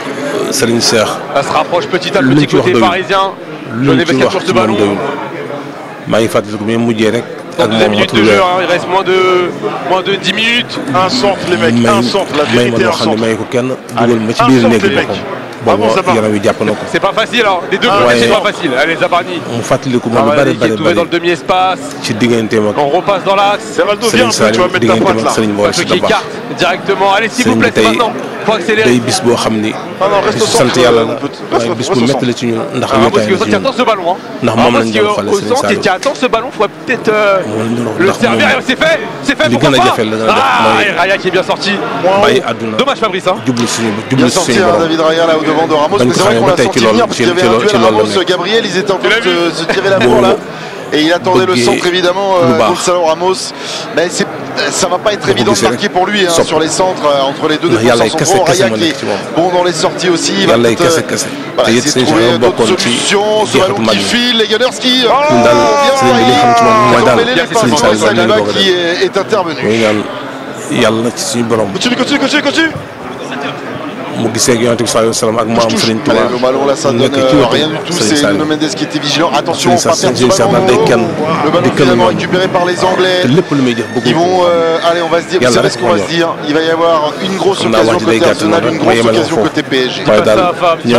S9: sëriñ Cheikh
S2: Ça se rapproche petit à
S9: Lu
S2: petit
S9: ci wax
S2: côté
S9: doyul.
S2: parisien.
S9: lu
S2: Joao
S9: ñu
S2: Neves
S9: ci
S2: qui a
S9: wax
S2: toujours ce
S9: ci moom
S2: ballon.
S9: doyul maa ngi fàttaliku bi mujjee rek
S2: Dans
S9: ak
S2: deuxième
S9: moom
S2: minute de
S9: matul
S2: jeu,
S9: weer
S2: hein, il reste moins de, moins de 10 minutes.
S1: Un centre, les mecs,
S9: may
S1: un centre, la
S9: may ma
S1: vérité,
S9: loo
S1: un
S9: xam ne
S1: centre.
S9: may ko kenn dugal ma ci
S1: un
S9: biir
S1: centre,
S9: néeg
S1: les
S9: bi
S1: mecs.
S9: boppam
S1: Bravo, ça
S9: boobu
S1: va.
S9: yaram wi jàpp na ko
S2: C'est pas facile, alors. Des deux
S1: Ah,
S2: côtés,
S9: ouais.
S2: c'est pas facile. Allez, Zabarni.
S9: mu fàttaliku ma lu
S2: Zabarni
S9: bari
S2: qui est
S9: bari
S2: trouvé dans le
S9: bari
S2: demi-espace.
S9: ci digganteem ak
S2: On repasse dans l'axe.
S1: Beraldo, viens un
S9: Serigne
S1: peu, tu vas
S9: Saliou
S1: mettre ta
S9: digganteem
S1: pointe
S9: ak
S1: là.
S9: Serigne Modou
S2: Pacho
S9: Sy
S2: qui
S9: Dabakh
S2: écarte directement. Allez, s'il vous
S9: Serigne
S2: plaît, c'est
S9: tey
S2: maintenant. Faut accélérer.
S9: day bis boo xam ni
S1: Non, non, reste au
S9: bisu sant
S1: centre.
S9: yàlla
S1: on
S9: la
S1: peut-
S9: waaye
S1: reste-
S9: bis
S1: reste
S9: bu
S1: au
S9: métti
S1: centre.
S9: la ci ñun ndax
S2: Ah, parce
S9: wéetaay
S2: que
S9: la ci
S2: qui
S9: ñun
S2: attend ce ballon. Hein.
S9: ndax
S2: Ah,
S9: moom
S2: parce
S9: lañ
S2: que
S9: doon xale
S2: au
S9: Serigne
S2: centre,
S9: Saliou
S2: qui attend ce ballon, faut peut-être euh,
S9: moom lañ doon
S2: le
S9: ndax
S2: servir.
S9: moom
S2: C'est fait, c'est fait.
S9: li
S2: Pourquoi
S9: gën a
S2: pas
S9: jafe la gën a def
S2: Ah,
S9: mooy
S2: et Raya qui est bien sorti.
S9: bàyyi àdduna
S2: Dommage Fabrice. Hein.
S9: jublu suñu
S4: Bien
S9: jublu
S4: sorti
S9: suñu
S4: hein,
S9: borom
S4: David Raya là au devant de Ramos,
S9: Dañ
S4: mais
S9: ko
S4: c'est vrai
S9: xamee
S4: qu'on
S9: ba
S4: l'a
S9: tey
S4: senti
S9: ci loolu-
S4: venir parce
S9: ci-
S4: qu'il y avait
S9: ci
S4: un
S9: loolu-
S4: duel
S9: ci loolu la
S4: Ramos
S9: nekk.
S4: Gabriel, ils étaient en train
S2: l'as
S4: de
S2: vu
S4: se, se tirer la bourre là. Et il attendait le
S9: Bëggee
S4: centre évidemment,
S9: lu
S4: euh,
S9: baax.
S4: Gonzalo Ramos. Mais c'est, ça va pas être
S9: Dafa
S4: évident de
S9: gisee rek
S4: marquer pour lui hein,
S9: sopp.
S4: sur les centres euh, entre les deux
S9: Ndax yàlla
S4: défenseurs
S9: ay kese
S4: centraux.
S9: kese
S4: Raya
S9: moo
S4: qui
S9: nekk
S4: est
S9: ci moom.
S4: bon dans les sorties aussi. Il va
S9: yàlla ay
S4: peut-être,
S9: kese
S4: euh,
S9: kese
S4: voilà,
S9: te it
S4: essayer
S9: sëñ
S4: de trouver
S9: Cheikh
S4: d'autres
S9: bokkoon ci
S4: solutions. Ce
S9: jeexatu
S4: ballon
S9: mag
S4: qui
S9: ñi
S4: file, les Gunners qui.
S9: ñun daal sëriñ bi li xam ci moom mooy daal
S4: Emmêlé les
S2: Sëriñ
S4: passes
S9: Saliou
S4: entre
S9: daal
S4: Saliba
S9: leen doog a
S4: qui
S9: dem.
S4: est, est intervenu.
S9: muy ñaan yàlla na ci suñu borom
S1: Continue, continue, continue, continue.
S9: mu gisee ak yonent bi sallallahu alayhi wa sallam ak maam Serigne Touba
S4: le ballon là ça donne rien du tout c'est Nuno Mendes qui était vigilant attention pas perdre ce ballon le ballon finalement récupéré par les Anglais ils vont allez on va se dire vous savez ce qu'on va se dire il va y avoir une grosse occasion côté Arsenal une grosse occasion côté PSG il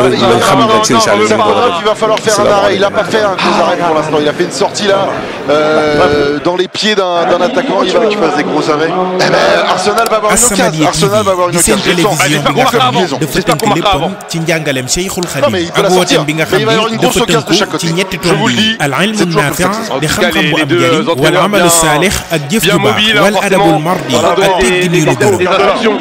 S4: va falloir faire un arrêt il a pas fait un gros arrêt pour l'instant il a fait une sortie là dans les pieds d'un attaquant il va qu'il fasse des gros arrêts Arsenal va avoir une occasion Arsenal va avoir une occasion
S5: dafa tënk léppam ci njàngaleem Cheikhul Khadim ak wooteem bi nga xam ni dafa tënku ci ñetti tomb yi al ilmu naafi di xam-xam bu am njëriñ wal amalu saalix ak jëf ju baax wal adabul mardi ak teggin yu ñu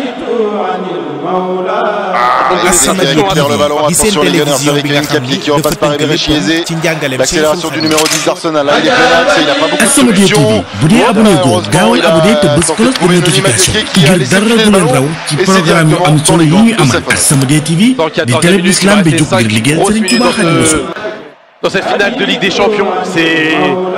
S4: As-Samadiyya TV di seen télévision bi nga xam ni dafa tënk léppam ci njàngaleem L'accélération du numéro 10 d'Arsenal là il est pénal il n'a pas beaucoup de solutions
S6: bu dee abonné goo gaawal abonné te bës cloche de notification ngir dara du leen raw ci programme yu am solo yi ñuy amal As-Samadiyya TV di télé bi l'islam bi jóg ngir liggéeyal Serigne Touba Khadimou Rassoul
S2: dans cette finale de Ligue des Champions. C'est.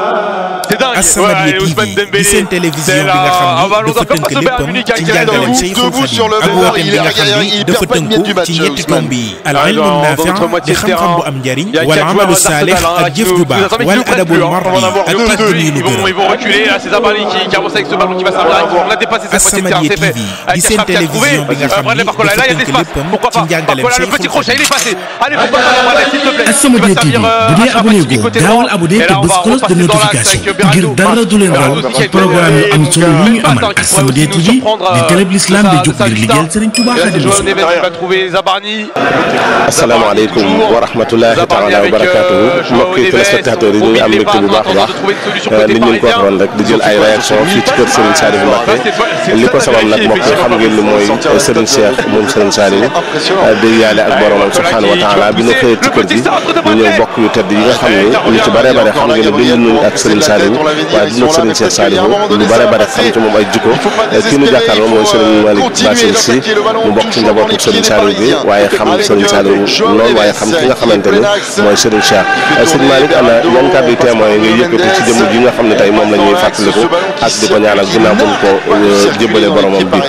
S2: C'est dingue.
S5: As-Samadiyya TV di seen télévision bi nga xam ni dafa tënk léppam ci njàngaleem Cheikhul Khadim ak wooteem bi nga xam ni dafa tënku ci ñetti tomb yi al ilmu naafi di xam-xam bu am njëriñ wal amalu saalix ak jëf ju baax wal adabul mardi ak teggin yu ñu gërëm
S2: Ils vont reculer. Là, c'est Zabali qui, qui avance avec ce ballon qui va servir. On a dépassé cette moitié de terrain. C'est fait.
S5: As-Samadiyya TV di seen télévision bi nga xam ni dafa
S2: Là, il y a de
S5: tënk
S2: l'espace.
S5: léppam
S2: Pourquoi
S5: ci
S2: pas
S5: njàngaleem
S2: Voilà, le petit
S5: Cheikhul
S2: crochet, il
S5: Khadim
S2: est passé. Allez, pourquoi pas Voilà, s'il te plaît.
S6: As-Samadiyya TV bu dee abonné goo gaawal abonné te bës cloche de notification ngir dara du leen raw ci programme yu am solo yi ñu amal As-Samadiyya TV di télé bi l'islam bi jóg ngir liggéeyal Serigne Touba Khadimou Rassoul
S2: Il va trouver Zabarni.
S7: asalaamaaleykum wa rahmatulahi taala wa barakatuhu mbokki téléspectateurs yi ñu ngi am mbégte bu baax a baax ni ñu leen ko waxoon rek di jël ay réaction fii ci kër Serigne Saliou Mbacké li ko sabab nag mbokk yi xam ngeen ni mooy Serigne Cheikh moom Serigne Saliou dégg yàlla ak boromam subhanahu wa taala bi ñu xëyee ci kër gi ñu ñëw bokk yu tedd yi nga xam ne ñu ci bare bare xam ngeen ne dund nañu ak Serigne Saliou waaye dund ak Serigne Cheikh Saliou lu bare bare xam ci moom ay jikko kii nu jàkkaarloo mooy Serigne Malick Bassine Sy mu bokk ci njabootu Serigne Saliou bi waaye xam Serigne Saliou lool waaye xam ki nga xamante ni mooy Serigne Cheikh Serigne Malick ana yan kàddu témoin ngay yëkkati ci jëmm ji nga xam ne tey moom la ñuy fàttaliku ak di ko ñaanal ginnaaw bu ñu ko jébbalee boromam bi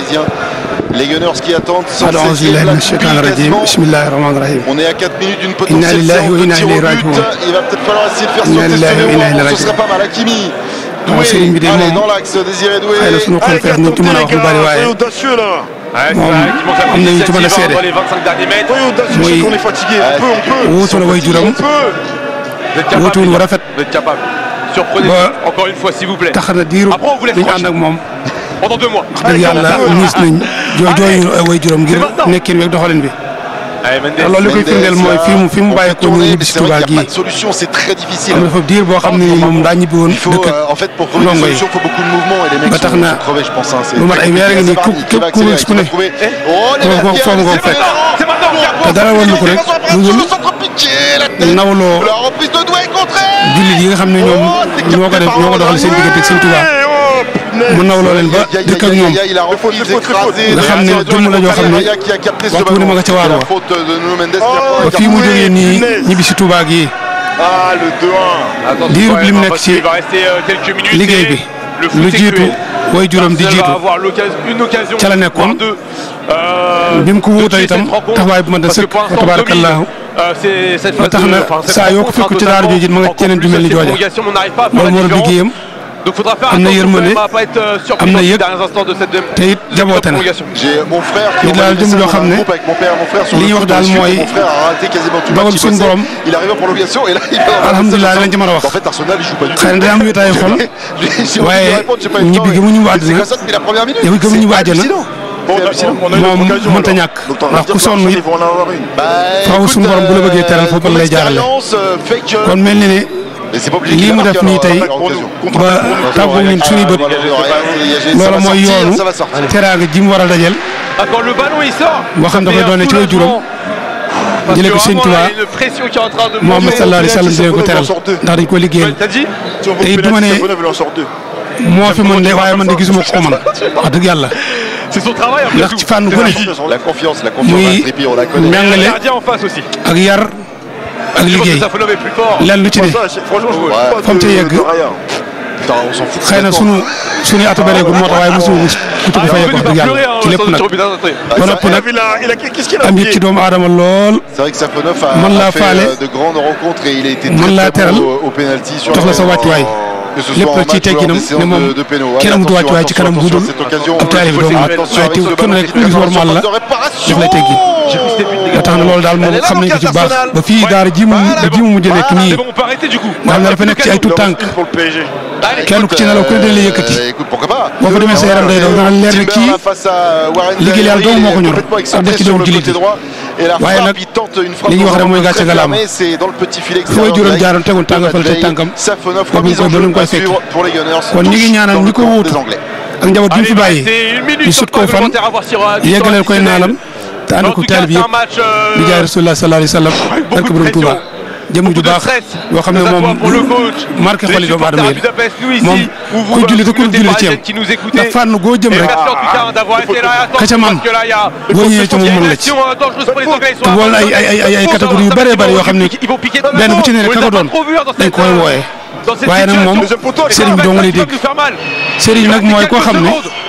S4: Les Gunners qui attendent sans
S10: أعوذ بالله من الشيطان الرجيم بسم الله الرحمن الرحيم
S4: On est à 4 minutes d'une
S10: إنا
S4: potentielle
S10: لله
S4: séance de
S10: وإنا
S4: tir au
S10: إليه
S4: but.
S10: راجعون
S4: Il va peut-être falloir essayer de faire
S10: إنا
S4: sauter
S10: لله
S4: ce
S10: وإنا
S4: numéro.
S10: إليه
S4: Ce sera
S10: راجعون
S4: pas mal. Hakimi.
S10: waaw sëriñ bi de
S4: Allez,
S10: moom
S4: dans l'axe, Désiré Doué.
S10: xëy na suñu confrère ñu ci mën a wax lu bari waaye
S1: audacieux là.
S10: moom am nañu ci mën a seede
S2: Dans les 25 derniers mètres.
S1: Soyez audacieux, je sais
S10: Muy-
S1: qu'on est fatigué. On peut, on peut.
S10: wuutu la way juram
S1: On peut.
S2: Vous êtes capable.
S10: wuutuwul wu rafet
S2: Vous êtes capable. Surprenez
S10: Ba-
S2: encore une fois, s'il vous plaît.
S10: tax na diiru
S2: Après, on vous laisse
S10: bi ñu ànd
S2: tranquille.
S10: ak moom
S2: Pendant deux mois.
S10: wax dëgg yàlla niis nañ jooy jooyu way juram ngir nekkin weeg doxalin bi
S2: Allez, Mendes.
S10: te loolu li koy firndeel mooy fi mu fi mu bàyyeekoo ñëw ñibbi si
S4: C'est vrai
S10: Touba
S4: qu'il n'y a
S10: gii
S4: pas de solution, c'est très difficile.
S10: am na fa diir boo xam ne ni moom daa ñibbi woon
S4: Il faut,
S10: dëkk
S4: euh, en fait, pour trouver des
S10: ndongo yi
S4: solutions, il faut beaucoup de mouvements et les mecs
S10: Ba
S4: sont,
S10: tax na
S4: sont crevés, je pense. hein. C'est
S10: lu mat
S4: très
S10: ay weer a ngi nii
S4: compliqué.
S10: ku
S4: Zabani
S10: képp
S4: qui
S10: ku
S4: va
S10: gis ku ne
S4: accélérer, qui va trouver. Oh, les
S10: foofu
S4: mecs,
S10: foofu nga ko fekk
S2: C'est maintenant qu'il y a
S10: te dara woon ko rek lu dul
S4: Le centre piqué, la tête.
S10: nawloo
S4: La reprise de Doué contrée.
S10: jullit yi nga xam ne ñoom ñoo ko def ñoo ko doxal seen diggante ak seen Touba mu nawloo leen ba dëkk ak ñoom
S4: Il a repris, il écrasé.
S10: nga xam ne jëmm la joo xam ne
S4: Raya qui a capté ce
S10: waxtu wu ne ma nga ca waar
S4: ballon.
S10: wa.
S4: C'est la faute de Nuno Mendes qui a
S10: ba
S4: pris
S10: fii mu
S4: un
S10: jógee nii
S1: punaise.
S10: ñibbi si Touba gii
S1: Ah, le 2-1.
S2: Attention,
S10: diirub
S2: quand
S10: li mu
S2: même,
S10: nekk
S2: parce
S10: ci
S2: qu'il va rester euh, quelques minutes
S10: liggéey
S2: et
S10: bi
S2: le foot
S10: lu
S2: est
S10: jiitu
S2: cruel.
S10: way juram di
S2: Arsenal
S10: jiitu
S2: va avoir l'occasion- une occasion,
S10: ca la nekkoon.
S2: voire deux, euh,
S10: bi mu ko
S2: de
S10: wuutal
S2: tuer
S10: itam
S2: cette rencontre,
S10: taxawaay bu ma da
S2: parce que
S10: sëkk
S2: pour
S10: wa
S2: l'instant, on
S10: tabarakallahu
S2: domine, euh, c'est- cette
S10: ba
S2: phase
S10: tax
S2: de-
S10: na
S2: enfin, cette
S10: saa yoo ko
S2: rencontre,
S10: fekk ci
S2: totalement,
S10: daara jooju ma nga
S2: encore
S10: ceneen
S2: plus
S10: ju mel ni
S2: cette
S10: jooja
S2: prolongation, on n'arrive pas à faire
S10: loolu
S2: la
S10: moo doon
S2: différence.
S10: liggéeyam
S2: Donc faudra faire
S10: am na
S2: attention quand
S10: yërmande,
S2: même à pas être euh, surpris
S10: am na
S2: dans les
S10: yëg,
S2: derniers instants de cette de-
S10: te it
S2: de
S10: jaboote na
S2: prolongation.
S4: J'ai mon frère qui
S10: Nit
S4: on
S10: daal
S4: avait laissé
S10: jëm joo
S4: dans
S10: xam
S4: un
S10: ne
S4: groupe avec mon père et mon frère sur
S10: li
S4: le
S10: ñuy wax
S4: foot
S10: daal
S4: ensuite,
S10: mooy
S4: mon frère a raté quasiment tout le
S10: dogal
S4: match
S10: suñu
S4: passé.
S10: borom.
S4: il arrive en prolongation et là il va avoir
S10: alhamdulilah
S4: ça.
S10: lañ ci mën a wax
S4: en fait Arsenal il joue pas du tout
S10: xëy na day am wéetaayu xol
S4: j'ai envie
S10: waaye
S4: de répondre j'ai pas eu le
S10: ñibbi
S4: temps
S10: gi mu ñibbi
S4: mais
S10: àddina
S4: c'est comme ça depuis la première minute
S10: yow it gi mu
S4: C'est
S10: ñibbi àjjana
S4: hallucinant.
S1: Bon,
S4: C'est hallucinant.
S1: on a une
S10: moom
S1: autre occasion.
S10: mënta
S1: alors.
S10: ñàkk
S1: Donc, on va
S10: ndax
S1: dire
S10: ku
S1: que
S10: sonn
S1: Arsenal,
S10: it
S1: ils vont en avoir une.
S4: Bah,
S10: Faaw
S4: écoute,
S10: suñu borom bu la bëggee teral foofu
S4: ton
S10: lay jaarale.
S4: expérience, euh, fait que
S10: kon mel ni ne
S4: mais c'est pas obligé
S10: lii
S4: qu'il
S10: mu
S4: marque,
S10: def nii
S4: alors,
S10: tey
S4: alors, occasion.
S10: ba tàggu ñun suñuy bët loolu mooy yoonu
S4: ça va sortir
S10: teraanga ji mu war a dajel
S2: D'accord, le ballon il sort.
S10: boo xam dafay doone ci way juróom
S2: Parce
S10: jëlee
S2: que
S10: ko sëñ
S2: vraiment,
S10: Tuubaa
S2: il y a une pression qui est en train de
S10: Muhammad
S2: monter.
S10: sallallahu alayhi wa sallam dina ko teral ndax dañ ko liggéeyal
S2: T'as dit
S1: Si on veut
S10: te it du ma
S1: pénaliser,
S10: ne
S1: Bonneuf, il en sort deux.
S10: moo fi mën de waaye man de gisuma ko ko mën wax dëgg yàlla
S2: C'est son travail après
S10: ndax
S2: tout.
S10: ci fànn
S2: C'est
S10: gu
S2: la
S10: ne
S2: vie.
S4: la confiance la confiance
S10: Muy
S4: d'un Trippier on la connaît
S2: Et le
S10: njàngale
S2: gardien en face aussi.
S10: ak yar ak
S2: Je pense que
S10: liggéey
S2: Safonov est plus fort.
S10: lan lu ci ne
S1: Ça, c'est- Franchement, je
S4: Ouais.
S1: vois pas
S10: Comme
S1: de-
S10: tu y es,
S1: de rien.
S10: xëy na sunu sunuy atu bëreegul moo tax waaye mosu ku ci ko fayee ko wax dëgg yàlla ci lépp nag ba noppi nag am yëg ci doomu aadama lool mën laa faale mën laa teral jox la sa wàccuwaay lépp rek ci tegginam ne moom kenn amut wàccuwaay ci kanam bu dul ab taalibe doomu nag waaye teew kenn rek gis warmal la daf lay teggi ba tax na loolu daal moom xam nañ ko ci baax ba fii daara ji mu ji mu mujj nekk nii nga xam ne dafa nekk ci ay tout tànk kenn ku ci nelaw ku ne dañ lay yëkkati boo fa demee sa yaram day daw dana leer ne kii liggéey yàlla doomu moo ko ñor ak def ci doomu jullit yi waaye nag li ñuy wax rek mooy gàcce galaama fu way juróom jaaroon tegoon tànga fële te tànkam ba bu koy ba nu koy fekk kon ñi ngi ñaanal ñi ko wuutu ak njaboot bi mu fi bàyyi ñu sut koy fan yeggaleel koy naalam te ànd ko taalibe yëpp di jaay rasulullah sallallahu alayhi wa sallam barke borom Tuuba jëmm ju baax yoo xam ne moom marqué xoli doomu aadama yi moom kuy julli te ku julli ci yam ndax fànn goo jëm rek ka ca man boo ñëwee ci moom mën la ci te bool ay ay ay ay catégorie yu bëree bëri yoo xam ne benn bu ci ne rek ka ko doon dañ ko koy wooyee waaye nag moom sëriñ bi doo nga lay dégg sëriñ nag mooy koo xam ne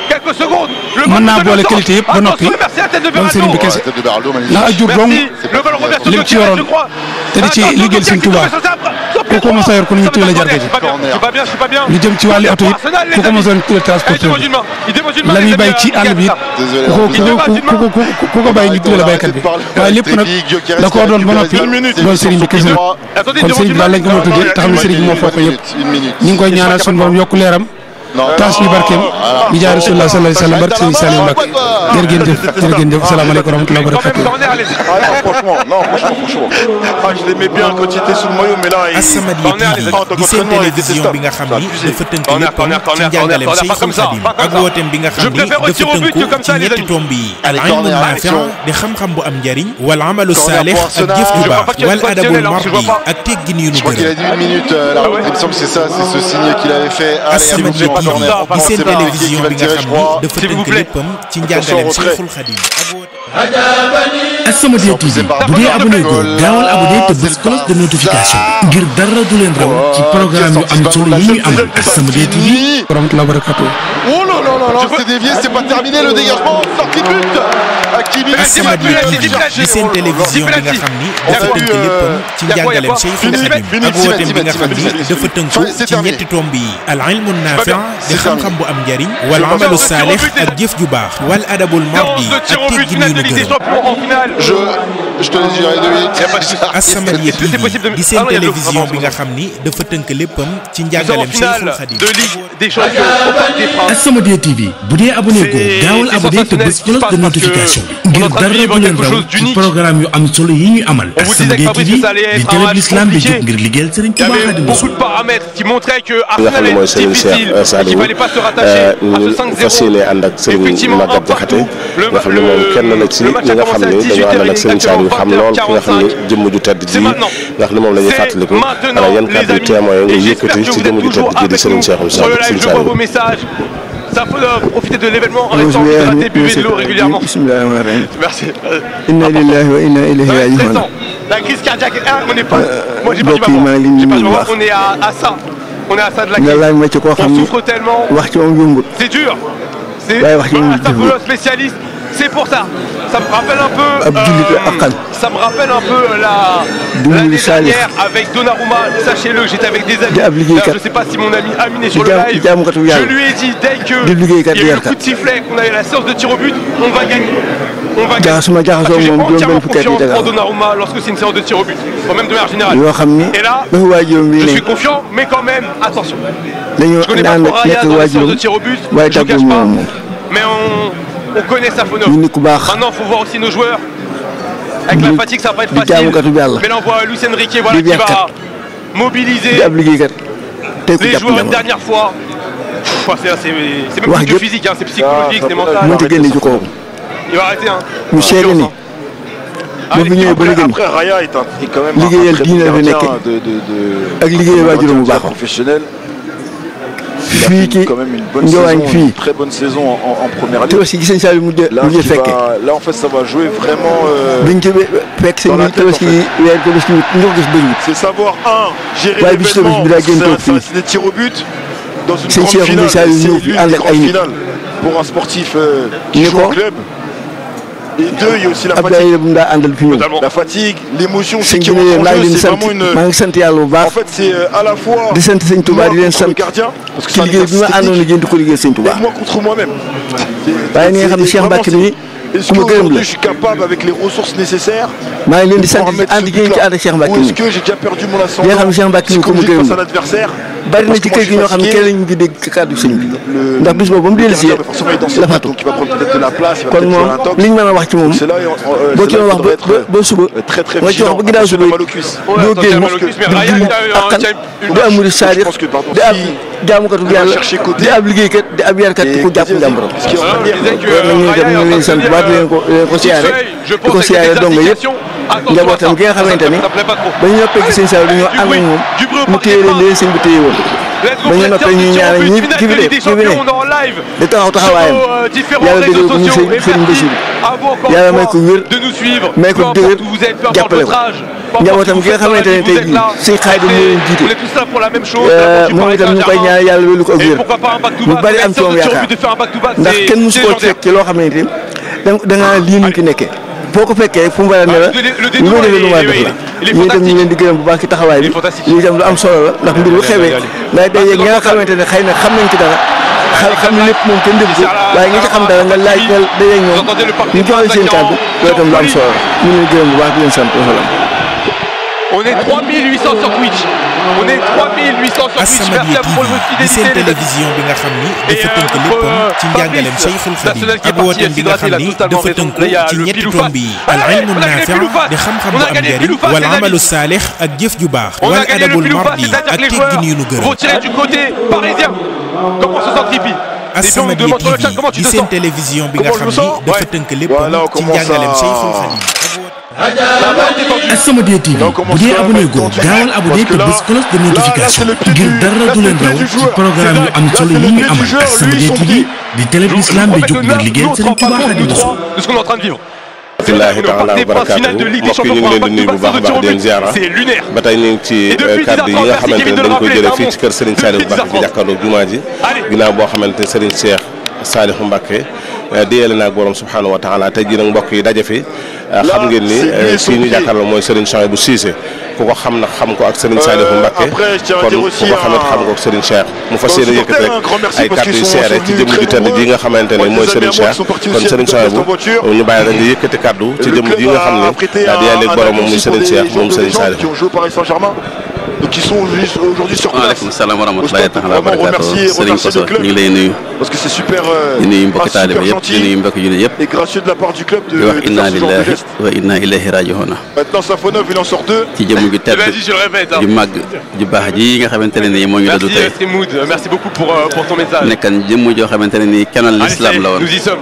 S10: mën naa boole qualité yëpp ba noppi doon sëriñ bi kese ndax ak jur dong lim ci yoroon te di ci liggéeyal sëriñ Tuubaa ku ko mos a yor ku ñu tuddee la jarga ji lu jëm ci wàllu oto it ku ko mos a yor tuddee transporteur bi la muy bay ci àll bi it ku ko ku ko bay ñu tuddee la baykat bi waaye lépp nag da koo doon ba noppi doon sëriñ bi kese nag kon sëriñ bi daal lañ ko mën a tuddee te xam ne sëriñ bi moo foo ko yëpp ñu ngi koy ñaanal suñu borom yokku leeram taas ñu barkeem bi jaay rasulullah sallallahu alayhi wa sallam barke Serigne Saliou Mbacke jërë ngeen jëf jërë ngeen jëf asalaamaaleykum wa rahmatulah wa barakatuh.
S1: franchement non franchement franchement ah je l'aimais bien quand il était sous le maillot mais là il
S5: As-Samadiyya TV di seen télévision bi nga xam ni dafa tënk léppam ci njàngaleem Cheikhul Khadim ak wooteem bi nga xam ni dafa tënku ci ñetti tomb yi al ilmu naafi di xam-xam bu am njariñ wal amalu saalix ak jëf ju baax wal adabul mardi ak teggin yu nu
S4: Je crois qu'il a
S5: gërëm
S4: dit une minute, euh, la il me semble que c'est ça, c'est ce signe qu'il avait fait. Allez,
S5: As-Samadiyya
S4: attention,
S5: TV
S4: corner.
S5: di seen
S4: C'est pas Riquet qui
S5: télévision
S4: va
S5: bi
S4: le
S5: nga
S4: tirer, je
S5: xam
S4: crois.
S5: ni dafa tënk léppam ci njàngaleem Cheikhul Khadim ak wooteem
S6: As-Samadiyya TV bu dee abonné ko gaawal abonné te bës cloche de notification ngir dara du leen raw ci programme yu am solo yi ñuy amal As-Samadiyya TV
S10: wa rahmatulah wa barakatuh.
S4: Oh là là là là, c'est dévié, c'est pas terminé le dégagement, sortie de but. Hakimi,
S5: As-Samadiyya TV di seen télévision bi nga xam ni dafa tënk léppam ci njàngaleem Cheikhul Khadim ak wooteem bi nga xam ni dafa tënku ci ñetti tomb yi al ilmu naafi di xam-xam bu am njariñ wal amalu saalix ak jëf ju baax wal adabul mardi ak teggin yu nu gërëm
S4: Je, je te laisse gérer deux minutes.
S5: As-Samadiyya TV di seen télévision bi nga xam ni dafa tënk léppam ci njàngaleem Cheikhul Khadim
S6: As-Samadiyya TV bu dee abonné ko gaawal abonné te bës cloche de notification bi ngir dara du leen raw ci programme yu am solo yi ñuy amal As-Samadiyya TV di télé bi l'islam bi jóg ngir liggéeyal Serigne Touba Khadim
S2: beaucoup
S6: Rassoul
S2: de paramètres qui montraient que
S7: nga xam
S2: Arsenal
S7: ne mooy
S2: est
S7: Serigne Cheikh
S2: difficile et
S7: Saliou
S2: qu'il fallait pas se rattacher à
S7: ñu
S2: ce
S7: fas
S2: 5-0.
S7: yéene ànd ak Serigne
S2: Effectivement,
S7: Maguette
S2: un
S7: Diakhaté
S2: partout. Le-
S7: nga xam ne moom kenn la ci
S2: le
S7: ñi
S2: match
S7: nga
S2: a
S7: xam
S2: commencé à
S7: ne dañoo àndal ak Serigne Saliou xam lool ki nga xam ne jëmm ju tedd ji nga xam ne moom la ñuy fàttaliku ana yan kàddu témoin nga yëkkati ci jëmm ju tedd ji di Serigne Cheikh
S2: Sur le live,
S7: Serigne
S2: je vois vos
S7: Saliou
S2: messages. Ça faut euh, profiter de l'événement en restant hydraté, buvez de l'eau régulièrement. Merci. Euh,
S11: inna lillahi wa inna ilayhi
S2: ouais,
S11: raji'un
S2: stressant. La crise cardiaque, hein, on n'est pas. Moi, j'ai pas du
S11: mbokk yi maa ngi
S2: maman.
S11: leen di
S2: J'ai pas du
S11: nuyu bu
S2: maman.
S11: baax.
S2: On est à, à ça. On est à ça de la
S11: nga
S2: crise.
S11: laaj ma ci koo xam
S2: On
S11: ni
S2: souffre tellement.
S11: wax ci moom yombut
S2: C'est dur. C'est
S11: waaye wax ci moom
S2: voilà, ça
S11: jëfewul.
S2: faut le spécialiste. C'est pour ça. Ça me rappelle un peu.
S11: ab jullit la aqal
S2: ça me rappelle un peu la
S11: Dimbali
S2: l'année
S11: Salih.
S2: dernière avec Donnarumma. Sachez-le, j'étais avec des amis.
S11: Di ab liggéeykat.
S2: Là, je sais pas si mon ami Amine est sur
S11: Di
S2: le
S11: jaam-
S2: live.
S11: di jaamukatu
S2: Je
S11: yàlla.
S2: lui ai dit dès que
S11: Di liggéeykat
S2: il y a eu le
S11: yarkat.
S2: coup de sifflet, qu'on avait la séance de tir au but, on va gagner. On va gagner.
S11: jaxasuma
S2: Parce
S11: jaxasoo
S2: que j'ai
S11: moom juróom
S2: entièrement
S11: benn fukki at yi
S2: confiance en
S11: tegal
S2: Donnarumma lorsque c'est une séance de tir au but. Ou même de manière générale.
S11: yoo xam ni
S2: Et là,
S11: dafa waajuram bi
S2: je
S11: ne
S2: suis confiant, mais quand même, attention.
S11: dañoo
S2: Je connais pas
S11: naan
S2: Soraya
S11: nekk
S2: dans les séances de
S11: waajuram
S2: tir au but,
S11: waaye
S2: je ne
S11: tàggoo
S2: cache pas.
S11: moom moom
S2: Mais on, on connaît Safonov.
S11: ñu nit ku baax
S2: Maintenant, il faut voir aussi nos joueurs. Avec la
S11: Di-
S2: fatigue, ça va pas être
S11: di
S2: facile.
S11: jaamukatu yàlla.
S2: Mais là, on voit Luis Enrique voilà,
S11: Di
S2: qui va
S11: beexkat.
S2: mobiliser
S11: di ab liggéeykat tey ku
S2: les
S11: jàpp
S2: joueurs une
S11: jamono
S2: dernière fois. Pff, C'est c'est- c'est même
S11: Wax
S2: plus que
S11: jëpp.
S2: physique, hein, c'est psychologique, c'est mental.
S11: mënta génne ci kooku
S2: Il va arrêter. Hein.
S11: mu seede ni ba fi ñëwee ba léegi
S1: Après, Raya est, un, est quand même un,
S11: Liggéeyal
S1: un très
S11: diine
S1: bon
S11: la fi
S1: gardien
S11: nekkee.
S1: de, de, de,
S11: ak liggéeyal waajuram bu
S1: gardien
S11: baax
S1: professionnel. Il a
S11: fii
S1: fait
S11: ci
S1: quand même une bonne
S11: Ndiawagne
S1: saison,
S11: fii
S1: une très bonne saison en, en première
S11: te
S1: ligue.
S11: aussi gis nañ saa yu mujj
S1: Là,
S11: mujj
S1: qui
S11: fekke
S1: va- là, en fait, ça va jouer vraiment. euh,
S11: biñ ci fekk seen
S1: dans la
S11: biir
S1: tête, en
S11: tabaski weer tabaski ñu ko gis bëriwul
S1: c'est savoir, un, gérer
S11: waaye bi ci
S1: l'événement,
S11: tabaski bi daa gën
S1: c'est
S11: toog
S1: ça,
S11: fii
S1: c'est des tirs au but. dans une grande finale, c'est l'une des grandes finales pour un sportif euh, qui joue au club. Et deux, il y a aussi la fatigue. Notamment. La fatigue, l'émotion aussi qui rentre en jeu, c'est vraiment une... En fait, c'est à la fois moi contre le gardien, parce que c'est un exercice technique, et moi contre moi-même. Est-ce qu'aujourd'hui je suis capable avec les ressources nécessaires Ou est-ce que j'ai déjà perdu mon ascendant psychologique face à l'adversaire
S11: bari na ci kër gi ñoo xam ne kenn lañu ngi dégg kàddu sëñ bi ndax bis boobu ba mu dellu si la fatu kon moom liñ mën a wax ci moom boo ci doon wax ba ba suba nga ci wax ba ginnaaw suba doo génn di julli ak kan di am murid saadiq di ab jaamukatu yàlla di ab liggéeykat di ab yarkat ku jàpp njàmbaram nañu dem ñu leen sant baat leen ko leen ko siyaare di ko siyaare donga yëpp njabootam gi nga xamante ni ba ñu noppee gis sëñ Saliou dañoo ànd ak moom mu téye leen leen sëñ bi téye woon ba ñu noppee ñuy ñaanal ñi ki fi de ki fi ne di taxaw taxawaayam yàlla dëggal ko muy sëñ sëriñ Bassirou yàlla may ko wér may ko dëgër jàppale ko njabootam gi nga xamante ne tey jii sëñ Xaadim moo leen jiite moom itam ñu ngi koy ñaanal yàlla wélu ko ak wér mu bari am ci moom yaakaar ndax kenn mosu koo fekk ci loo xamante ni da nga lii nuñ ki nekkee boo ko fekkee fu mu war a ne la lu may defee lu ma def la ñii itam ñu ngi leen di gërëm bu baax ci taxawaay bi lii itam lu am solo la ndax mbir bu xewee ngay day yeeg ñi nga xamante ne xëy na xam nañ ci dara xam xam ne lépp moom kenn dégg ko waaye nga ci xam dara nga laaj nga day yeeg ñoom ñu joxe seen kàddu loolu itam lu am solo la ñu leen gërëm bu baax di leen sant wasalaam
S2: On est 3800 sur Twitch. On est 3800 sur Twitch. Merci à vous pour votre
S5: di seen télévision bi nga xam ni dafa tënk léppam ci njàngaleem Cheikhul Khadim ak wooteem bi nga xam ni dafa tënku ci ñetti tomb yi al ilmu naafi di xam-xam bu am njëriñ wal amalu saalix ak jëf ju baax wal adabul mardi ak teggin yu nu gërëm
S2: Retiré du côté parisien. Comment se sent
S5: As-Samadiyya TV di seen télévision bi nga xam ni dafa tënk léppam ci njàngaleem Cheikhul Khadim
S6: As-Samadiyya TV bu dee abonné goo gaawal abonné te bés cloche de notification ngir dara du leen raw ci programme yu am solo yi ñu amal As-Samadiyya TV di télé bu islam bi jóg ngir liggéeyal Serigne Touba Khadimou Rassoul
S2: de ce qu'on est en train de vivre.
S7: Alhamdulilah taala wa barakaatu mbokk yi ñu ngi leen di nuyu bu baax a baax di leen ziara ba tey ñu ngi ci kàddu yi nga xamante ne dañ koy jëlee fii ci kër Serigne Saliou Mbacke bi jàkkaarloog jumaa ji ginnaaw boo xamante ne Serigne Cheikh Saliou Mbacke diyeele naag borom subhanahu wa taala tey jii nag mbokk yi daje fi xam ngeen ni fii ñu jàkkaarloo mooy Serigne Souhaïbou Cissé ku ko xam nag xam ko ak Serigne Saliou Mbacke kon ku ko xamit xam ko ak Serigne Cheikh mu fas yéene yëkkati rek ay kàddu yu seere ci jëmm ju tedd ji nga xamante ne mooy Serigne Cheikh kon Serigne Souhaïbou ñu bàyyi rek nga yëkkati kàddu ci jëmm ji nga xam ne daa di yàlla borom moom muy Serigne Cheikh moom Serigne Saliou
S1: donc qui sont aujourd'hui sur place.
S12: waaleykum salaam wa rahmatulahi taala wa barakaatu Serigne Koso ñu ngi lay nuyu.
S1: parce que c'est super.
S12: di nuyu mbokki taalibe yëpp di nuyu mbokki jullit yëpp.
S1: et gracieux de la part du club de.
S12: di wax inna lillahi wa inna ilayhi raji'un.
S1: maintenant Safonov il en sort deux.
S12: ci jëmm ju tedd ju màgg ju baax ji nga xamante ne nii moo ñu dadu tey.
S2: merci Moud merci beaucoup pour pour ton message.
S12: nekkan jëmm joo xamante ne nii kenal l'islam la woon.
S2: nous y sommes.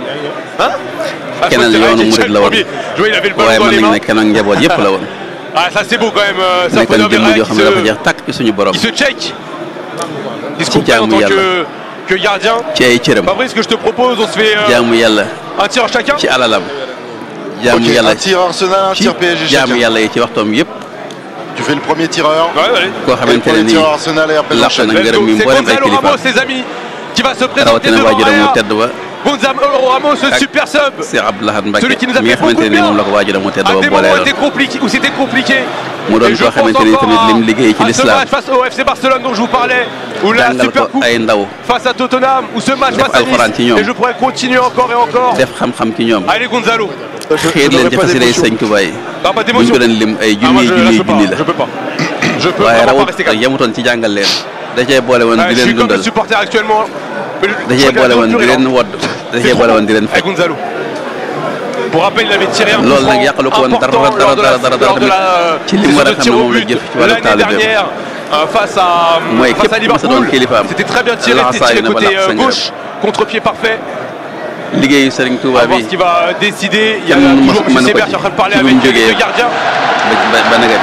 S12: kenal yoonu murid la woon. waaye mën nañu ne kenal njaboot yëpp la woon.
S2: Ah, ça c'est beau quand même. Ça
S12: nekkoon jëmm joo xam ne dafa jeex tàkk ci suñu borom.
S2: Il se check. Il se
S12: ci
S2: comprend en
S12: jaamu
S2: tant
S12: yàlla
S2: que, que gardien.
S12: ci ay cëram.
S2: Fabrice, ce que je te propose, on se fait euh,
S12: jaamu yàlla
S2: un tir chacun.
S12: ci alalam. jaamu
S4: Ok,
S12: yàlla
S4: un tir Arsenal, un
S12: ci
S4: tir PSG
S12: jaamu
S4: chacun.
S12: yàlla yi ci waxtoom yëpp.
S4: Tu fais le premier tireur.
S2: Ouais, ouais.
S12: koo
S4: Et le
S12: xamante ne
S4: premier
S12: nii
S4: tireur Arsenal et après
S12: làq
S4: j'enchaîne.
S12: na
S2: Let's
S12: ngërëm
S2: go.
S12: yi
S2: C'est
S12: mboolem ay
S2: Gonzalo
S12: kilifa
S2: Ramos, ses amis, qui va se présenter
S12: rawatina
S2: devant
S12: waajuram mu
S2: Aya.
S12: tedd ba
S2: Gonzalo Ramos, ce
S12: Ak-
S2: super sub.
S12: Cheikh Abdou Lahad Mbacké
S2: Celui qui nous a
S12: mi nga
S2: fait beaucoup
S12: xamante
S2: de
S12: ne nii moom la
S2: bien.
S12: ko waajuram mu tedd
S2: À
S12: ba
S2: des moments
S12: booleeloon
S2: étaient compliqués, où c'était compliqué.
S12: mu doon
S2: Et je
S12: koo
S2: pense
S12: xamante ni
S2: encore
S12: tamit lim liggéey ci
S2: à ce
S12: l'islam
S2: match face au FC Barcelone dont je vous parlais, où la
S12: jàngal
S2: super
S12: ko
S2: coupe
S12: ay ndaw
S2: face à Tottenham, ou ce match
S12: Def
S2: face à
S12: alxuraan ci
S2: Nice.
S12: ñoom.
S2: Et je pourrais continuer encore et encore.
S12: def xam-xam ci ñoom
S2: Allez Gonzalo.
S12: xëy leen ci xasida yi sëñ Tuubaa yi
S2: Non, pas
S12: buñ
S2: d'émotion.
S12: ko doon lim ay
S2: Ah, moi,
S12: junni
S2: je, là,
S12: junni
S2: je peux
S12: junni
S2: pas.
S12: la
S2: Je peux pas. Je peux
S12: waaye
S2: vraiment pas
S12: rawat
S2: rester calme.
S12: yemutoon ci jàngal leen da cee boole woon
S2: Ouais,
S12: di
S2: je suis
S12: leen
S2: comme
S12: dundal
S2: les supporters actuellement. Mais je-
S12: da
S2: je
S12: cee
S2: regarde
S12: boole woon
S2: plus
S12: di
S2: rien.
S12: leen wodd da
S2: C'est
S12: cee boole
S2: trop.
S12: woon di leen
S2: Avec
S12: fekk
S2: Gonzalo. Pour rappel, il avait tiré un coup
S12: loolu nag
S2: franc
S12: yàqalu ko woon dara
S2: important
S12: dara
S2: lors de la-
S12: dara dara dara
S2: lors de la-
S12: ci li mu war a
S2: de
S12: xam
S2: tir
S12: ne
S2: au
S12: moom la
S2: but
S12: jëf ci wàllu
S2: l'année
S12: taalibeem
S2: dernière euh, face à
S12: mooy
S2: face à
S12: képp ku sa doon
S2: Liverpool.
S12: kilifaam
S2: C'était très bien tiré, c'était
S12: laxasaayu
S2: tiré
S12: na ba
S2: côté
S12: laq
S2: euh,
S12: sa
S2: gauche, contre-pied parfait.
S12: liggéeyu Serigne
S2: On
S12: Touba
S2: va voir
S12: bi
S2: ce qui va décider. Il y a
S12: Kenn mënu
S2: toujours
S12: ko-
S2: M.
S12: mënu ko
S2: Sébert
S12: ci.
S2: qui est en train de parler
S12: ci bi
S2: avec
S12: mu
S2: les
S12: jógee
S2: deux gardiens.
S12: ba ba naga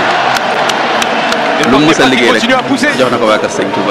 S2: Et
S12: bi lu mu mës a
S2: Parti
S12: liggéey rek
S2: continue à pousser.
S12: jox na ko waa kër Serigne Touba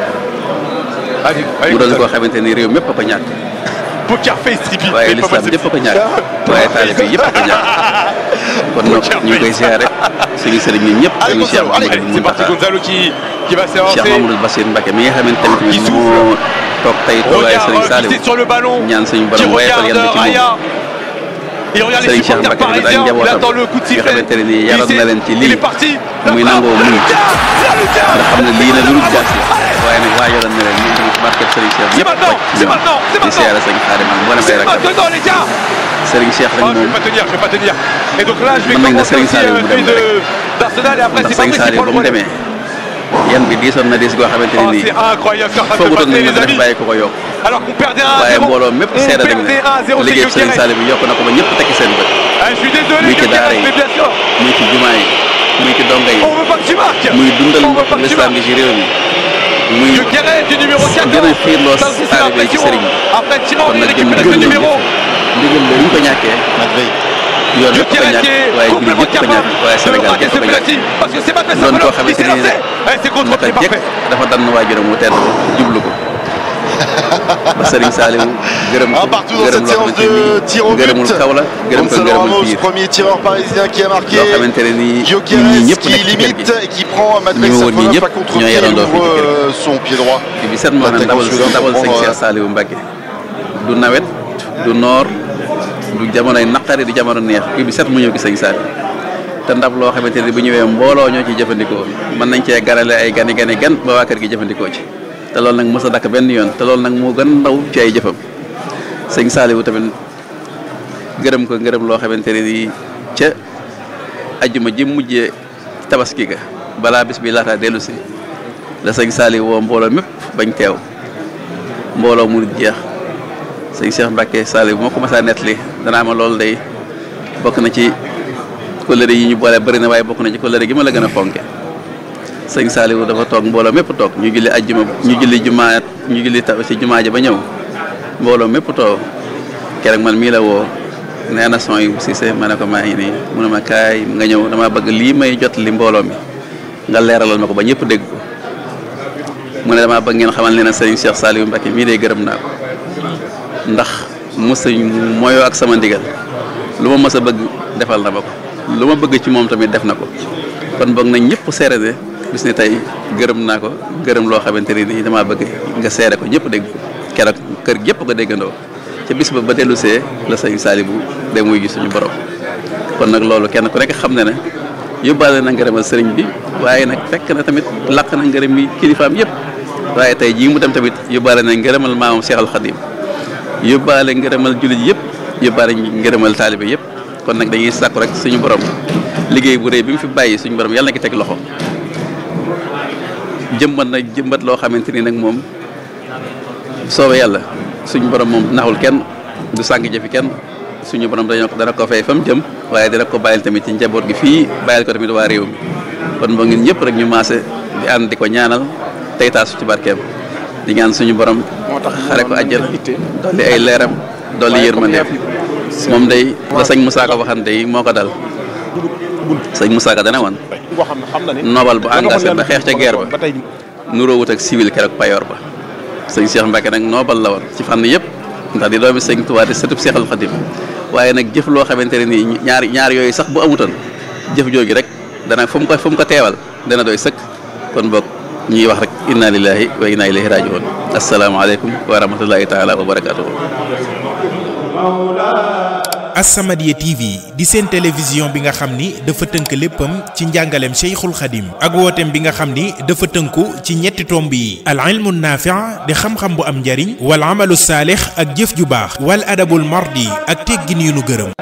S2: Allez, allez,
S12: mu doon
S2: Gonzalo.
S12: koo xamante ni réew mépp a ko ñàkk
S2: Poker face trippy.
S12: waaye
S2: Mais pas mal,
S12: l'islam
S2: c'est
S12: yëpp a ko ñàkk waaye taalibe yëpp a ko ñàkk kon nag ñu ngi koy ziare suñu sëriñ ñun ñëpp
S2: Allez
S12: suñu Cheikh
S2: Gonzalo, allez,
S12: Mouhamadou
S2: c'est parti
S12: Mountakha
S2: Gonzalo qui, qui va s'avancer.
S12: Cheikh Mamadou Bassir Mbacké mi nga xamante tamit moo toog tey toogaay Serigne Saliou
S2: sur le ballon.
S12: ñaan suñu
S2: Qui
S12: borom woyofal yan
S2: regarde
S12: bi ci moom.
S2: Aya. Il regarde les
S12: Serigne Cheikh
S2: supporters
S12: Mbacké tamit ak
S2: parisiens. Il
S12: njabootam
S2: attend le coup de
S12: nga
S2: sifflet.
S12: xamante ne nii yaroon na leen ci
S2: Il
S12: lii
S2: est parti.
S12: muy nangoo muñ
S2: Lucas, Lucas.
S12: nga xam ne lii na lu dul jaas la waaye nag waajaloon na leen ñun tamit barket Serigne Cheikh
S2: C'est
S12: ñëpp
S2: maintenant,
S12: wàcc ci
S2: c'est
S12: ñoom
S2: maintenant, c'est
S12: di
S2: maintenant.
S12: seere sëñ Xaadim ak mboolem ay
S2: C'est
S12: rakkam
S2: maintenant les gars.
S12: Serigne Cheikh
S2: Oh,
S12: rek
S2: je vais
S12: moom
S2: pas tenir, je vais pas tenir. Et donc là, je vais
S12: Mën nañ ne
S2: commencer
S12: Serigne
S2: aussi
S12: Saliou
S2: euh,
S12: mu
S2: celui
S12: dem
S2: de d'Arsenal et après
S12: ndax
S2: c'est
S12: Serigne
S2: Fabrice qui
S12: Saliou
S2: prend
S12: ba
S2: le
S12: mu
S2: relais.
S12: demee yan bi diisoon na diis goo xamante ne
S2: Oh,
S12: nii
S2: c'est incroyable, Ferhat peut
S12: foogutoon
S2: passer
S12: nañ
S2: les
S12: ma def
S2: amis.
S12: bàyyi ko ko yokk
S2: Alors qu'on perdait 1
S12: waaye
S2: 0.
S12: mbooloo mépp
S2: On
S12: seede nañ
S2: perdait 1 0
S12: ne liggéey
S2: c'est
S12: Serigne Saliou bi yokk na ko ba ñëpp tekki seen bët
S2: Ah, je suis désolé,
S12: muy ci
S2: Gyökeres,
S12: daara yi
S2: mais bien sûr.
S12: muy ci jumaa yi muy ci donga yi
S2: On veut pas que tu marques.
S12: muy dundal
S2: On veut pas que tu
S12: l'islam
S2: marques.
S12: gi ci réew mi muy
S2: Gyökeres du numéro 14.
S12: gën a xiirloo
S2: Ça aussi, c'est
S12: taalibe yi ci
S2: l'impression.
S12: sëriñ bi
S2: Après Thierry
S12: kon
S2: Henry
S12: nag gën
S2: récupère
S12: gën
S2: ce
S12: leen
S2: numéro.
S12: ndigal la ñu ko ñàkkee yoon yëpp ko
S2: Gyökeres
S12: ñàkk
S2: qui est
S12: waaye jullit
S2: complètement
S12: yëpp ko
S2: capable
S12: ñàkk waaye
S2: de
S12: Sénégal
S2: marquer
S12: yëpp
S2: ce
S12: ko ñàkk
S2: penalty. Parce que c'est pas fait
S12: doon koo
S2: ça.
S12: xamante
S2: C'est
S12: ni
S2: lancé. Eh, C'est contre
S12: naka
S2: c'est
S12: jekk
S2: parfait.
S12: dafa dann waajuram mu tedd jublu ko ba Serigne Saliou gërëm
S4: Un
S12: ko
S4: partout dans
S12: gërëm
S4: cette
S12: loo
S4: séance
S12: xamante
S4: de
S12: ni
S4: tir au but.
S12: gërëmul kaw la gërëm ko
S4: Gonzalo
S12: gërëmul
S4: Ramos,
S12: biir
S4: premier tireur parisien qui a marqué.
S12: loo xamante ne nii ñii
S4: Gyökeres
S12: ñëpp
S4: qui
S12: nekk ci kër
S4: limite
S12: gi
S4: et qui prend Madrid
S12: Ñi ma woon ñii
S4: Safonov
S12: ñëpp
S4: à contre-pied
S12: ñoo
S4: et
S12: yarandoo fii
S4: ouvre
S12: ci kër gi.
S4: euh, son pied droit.
S12: bi bi set moo ne ndawal
S4: L'attaquant
S12: ndawal sëñ
S4: suédois
S12: Cheikh Saliou Mbacké du nawet du noor du jamonoy naqari du jamono neex bi bi set mu ñëw gi sëñ Saliou te ndab loo xamante ne bu ñëwee mbooloo ñoo ciy jëfandikoo mën nañ cee ganale ay gani gani gan ba waa kër gi jëfandikoo ci te loolu nag mës a dakk benn yoon te loolu nag moo gën ndaw ci ay jëfam sëñ Saliou tamit gërëm ko ngërëm loo xamante ne nii ca ajjuma ji mujjee tabaski ga balaa bis bi laata dellu si la sëñ Saliou woo mbooloo mépp bañ teew mbooloo mu jeex sëñ Cheikh Mbacké Saliou moo ko mas a nettali danaa ma loolu day bokk na ci kóllëre yi ñu boole bëri na waaye bokk na ci kóllëre gi ma la gën a fonke sëñ Saliou dafa toog mbooloo mépp toog ñu julli ajjuma ñu julli jumaa ñu julli ta ci jumaa ja ba ñëw mbooloo mépp toog keroog man mii la woo nee na son yu Cissé ma ne ko maa ngi nii mu ne ma kaay nga ñëw dama bëgg lii may jot li mbooloo mi nga leeralal ma ko ba ñëpp dégg ko mu ne damaa bëgg ngeen xamal ne na sëriñ Cheikh Saliou Mbacké mii de gërëm naa ko ndax mos mooyoo ak sama ndigal lu ma mës a bëgg defal na ma ko lu ma bëgg ci moom tamit def na ko kon boog nañ ñëpp seere ne bis ni tey gërëm naa ko gërëm loo xamante ne nii damaa bëgg nga seere ko ñëpp dégg ko keroog kër gépp ko déggandoo ca bis ba ba dellu see la sëñ Saliou de muy gis suñu borom kon nag loolu kenn ku nekk xam ne ne yóbbaale na ngërëmal sëriñ bi waaye nag fekk na tamit laq na ngërëm yi kilifaam yëpp waaye tey jii mu dem tamit yóbbaale na ngërëmal maamam Cheikh Al Khadim yóbbaale ngërëmal jullit yëpp yóbbaale ngërëmal taalibe yëpp kon nag dañuy sàkku rek suñu borom liggéey bu rëy bi mu fi bàyyi suñu borom yàlla na ki teg loxo jëmbat na jëmbat loo xamante ni nag moom soobee yàlla suñu borom moom naxul kenn du sàng jëfi kenn suñu borom dañoo ko dana ko fay fa mu jëm waaye dina ko bàyyil tamit ci njaboot gi fii bàyyil ko tamit waa réew mi kon ba ngeen ñëpp rek ñu maase di ànd di ko ñaanal tey taasu ci barkeem di ñaan suñu borom xare ko àjjana dolli ay leeram dolli yërmandeem moom day la sëñ Moussa Ka waxante yi moo ko dal sëñ Moussa Ka dana woon nobal bu engagé ba xeex ca guerre ba nuróowut ak civil keroog payoor ba sëñ Cheikh Mbacké nag nobal la woon ci fànn yëpp ndax di doomi sëñ Tuubaa di sëtub Seexal Xadim waaye nag jëf loo xamante ne nii ñaar ñaar yooyu sax bu amutoon jëf jooju rek dana fu mu ko fu mu ko teewal dana doy sëkk kon boog ñuy wax rek inna lillahi wa inna ilayhi rajiun asalaamaaleykum wa rahmatullahi taala wa barakatuhu
S5: As-Samadiyya TV di seen télévision bi nga xam ni dafa tënk léppam ci njàngaleem Cheikhul Khadim ak wooteem bi nga xam ni dafa tënku ci ñetti tomb yi al ilmu naafi' di xam-xam bu am njariñ wal amalu saalix ak jëf ju baax wal adabul mardi ak teggin yu nu gërëm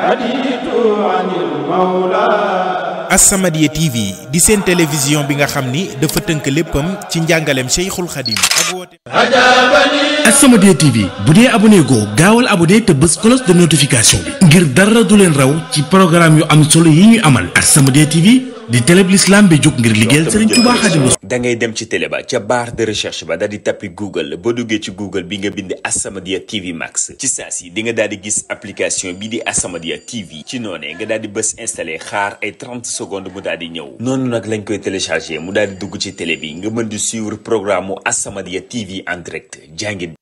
S5: As-Samadiyya TV di seen télévision bi nga xam ni dafa tënk léppam ci njàngaleem Cheikhul Khadim ak wooteem
S6: As-Samadiyya TV bu dee abonné goo gaawal abonné te bës cloche de notification bi ngir dara du leen raw ci programme yu am solo yi ñuy amal As-Samadiyya TV di télé bi l'islam bi jóg ngir liggéeyal Serigne Touba Xaadimu
S13: da ngay dem ci télé ba ca barre de recherche ba daal di tappi Google boo duggee ci Google bi nga bind As-Samadiyya TV Max ci saa si di nga daal di gis application bi di As-Samadiyya TV ci noonee nga daal di bës installé xaar ay 30 secondes mu daal di ñëw noonu nag lañ koy téléchargé mu daal di dugg ci télé bi nga mën di suivre programme mu As-Samadiyya TV en direct jàngin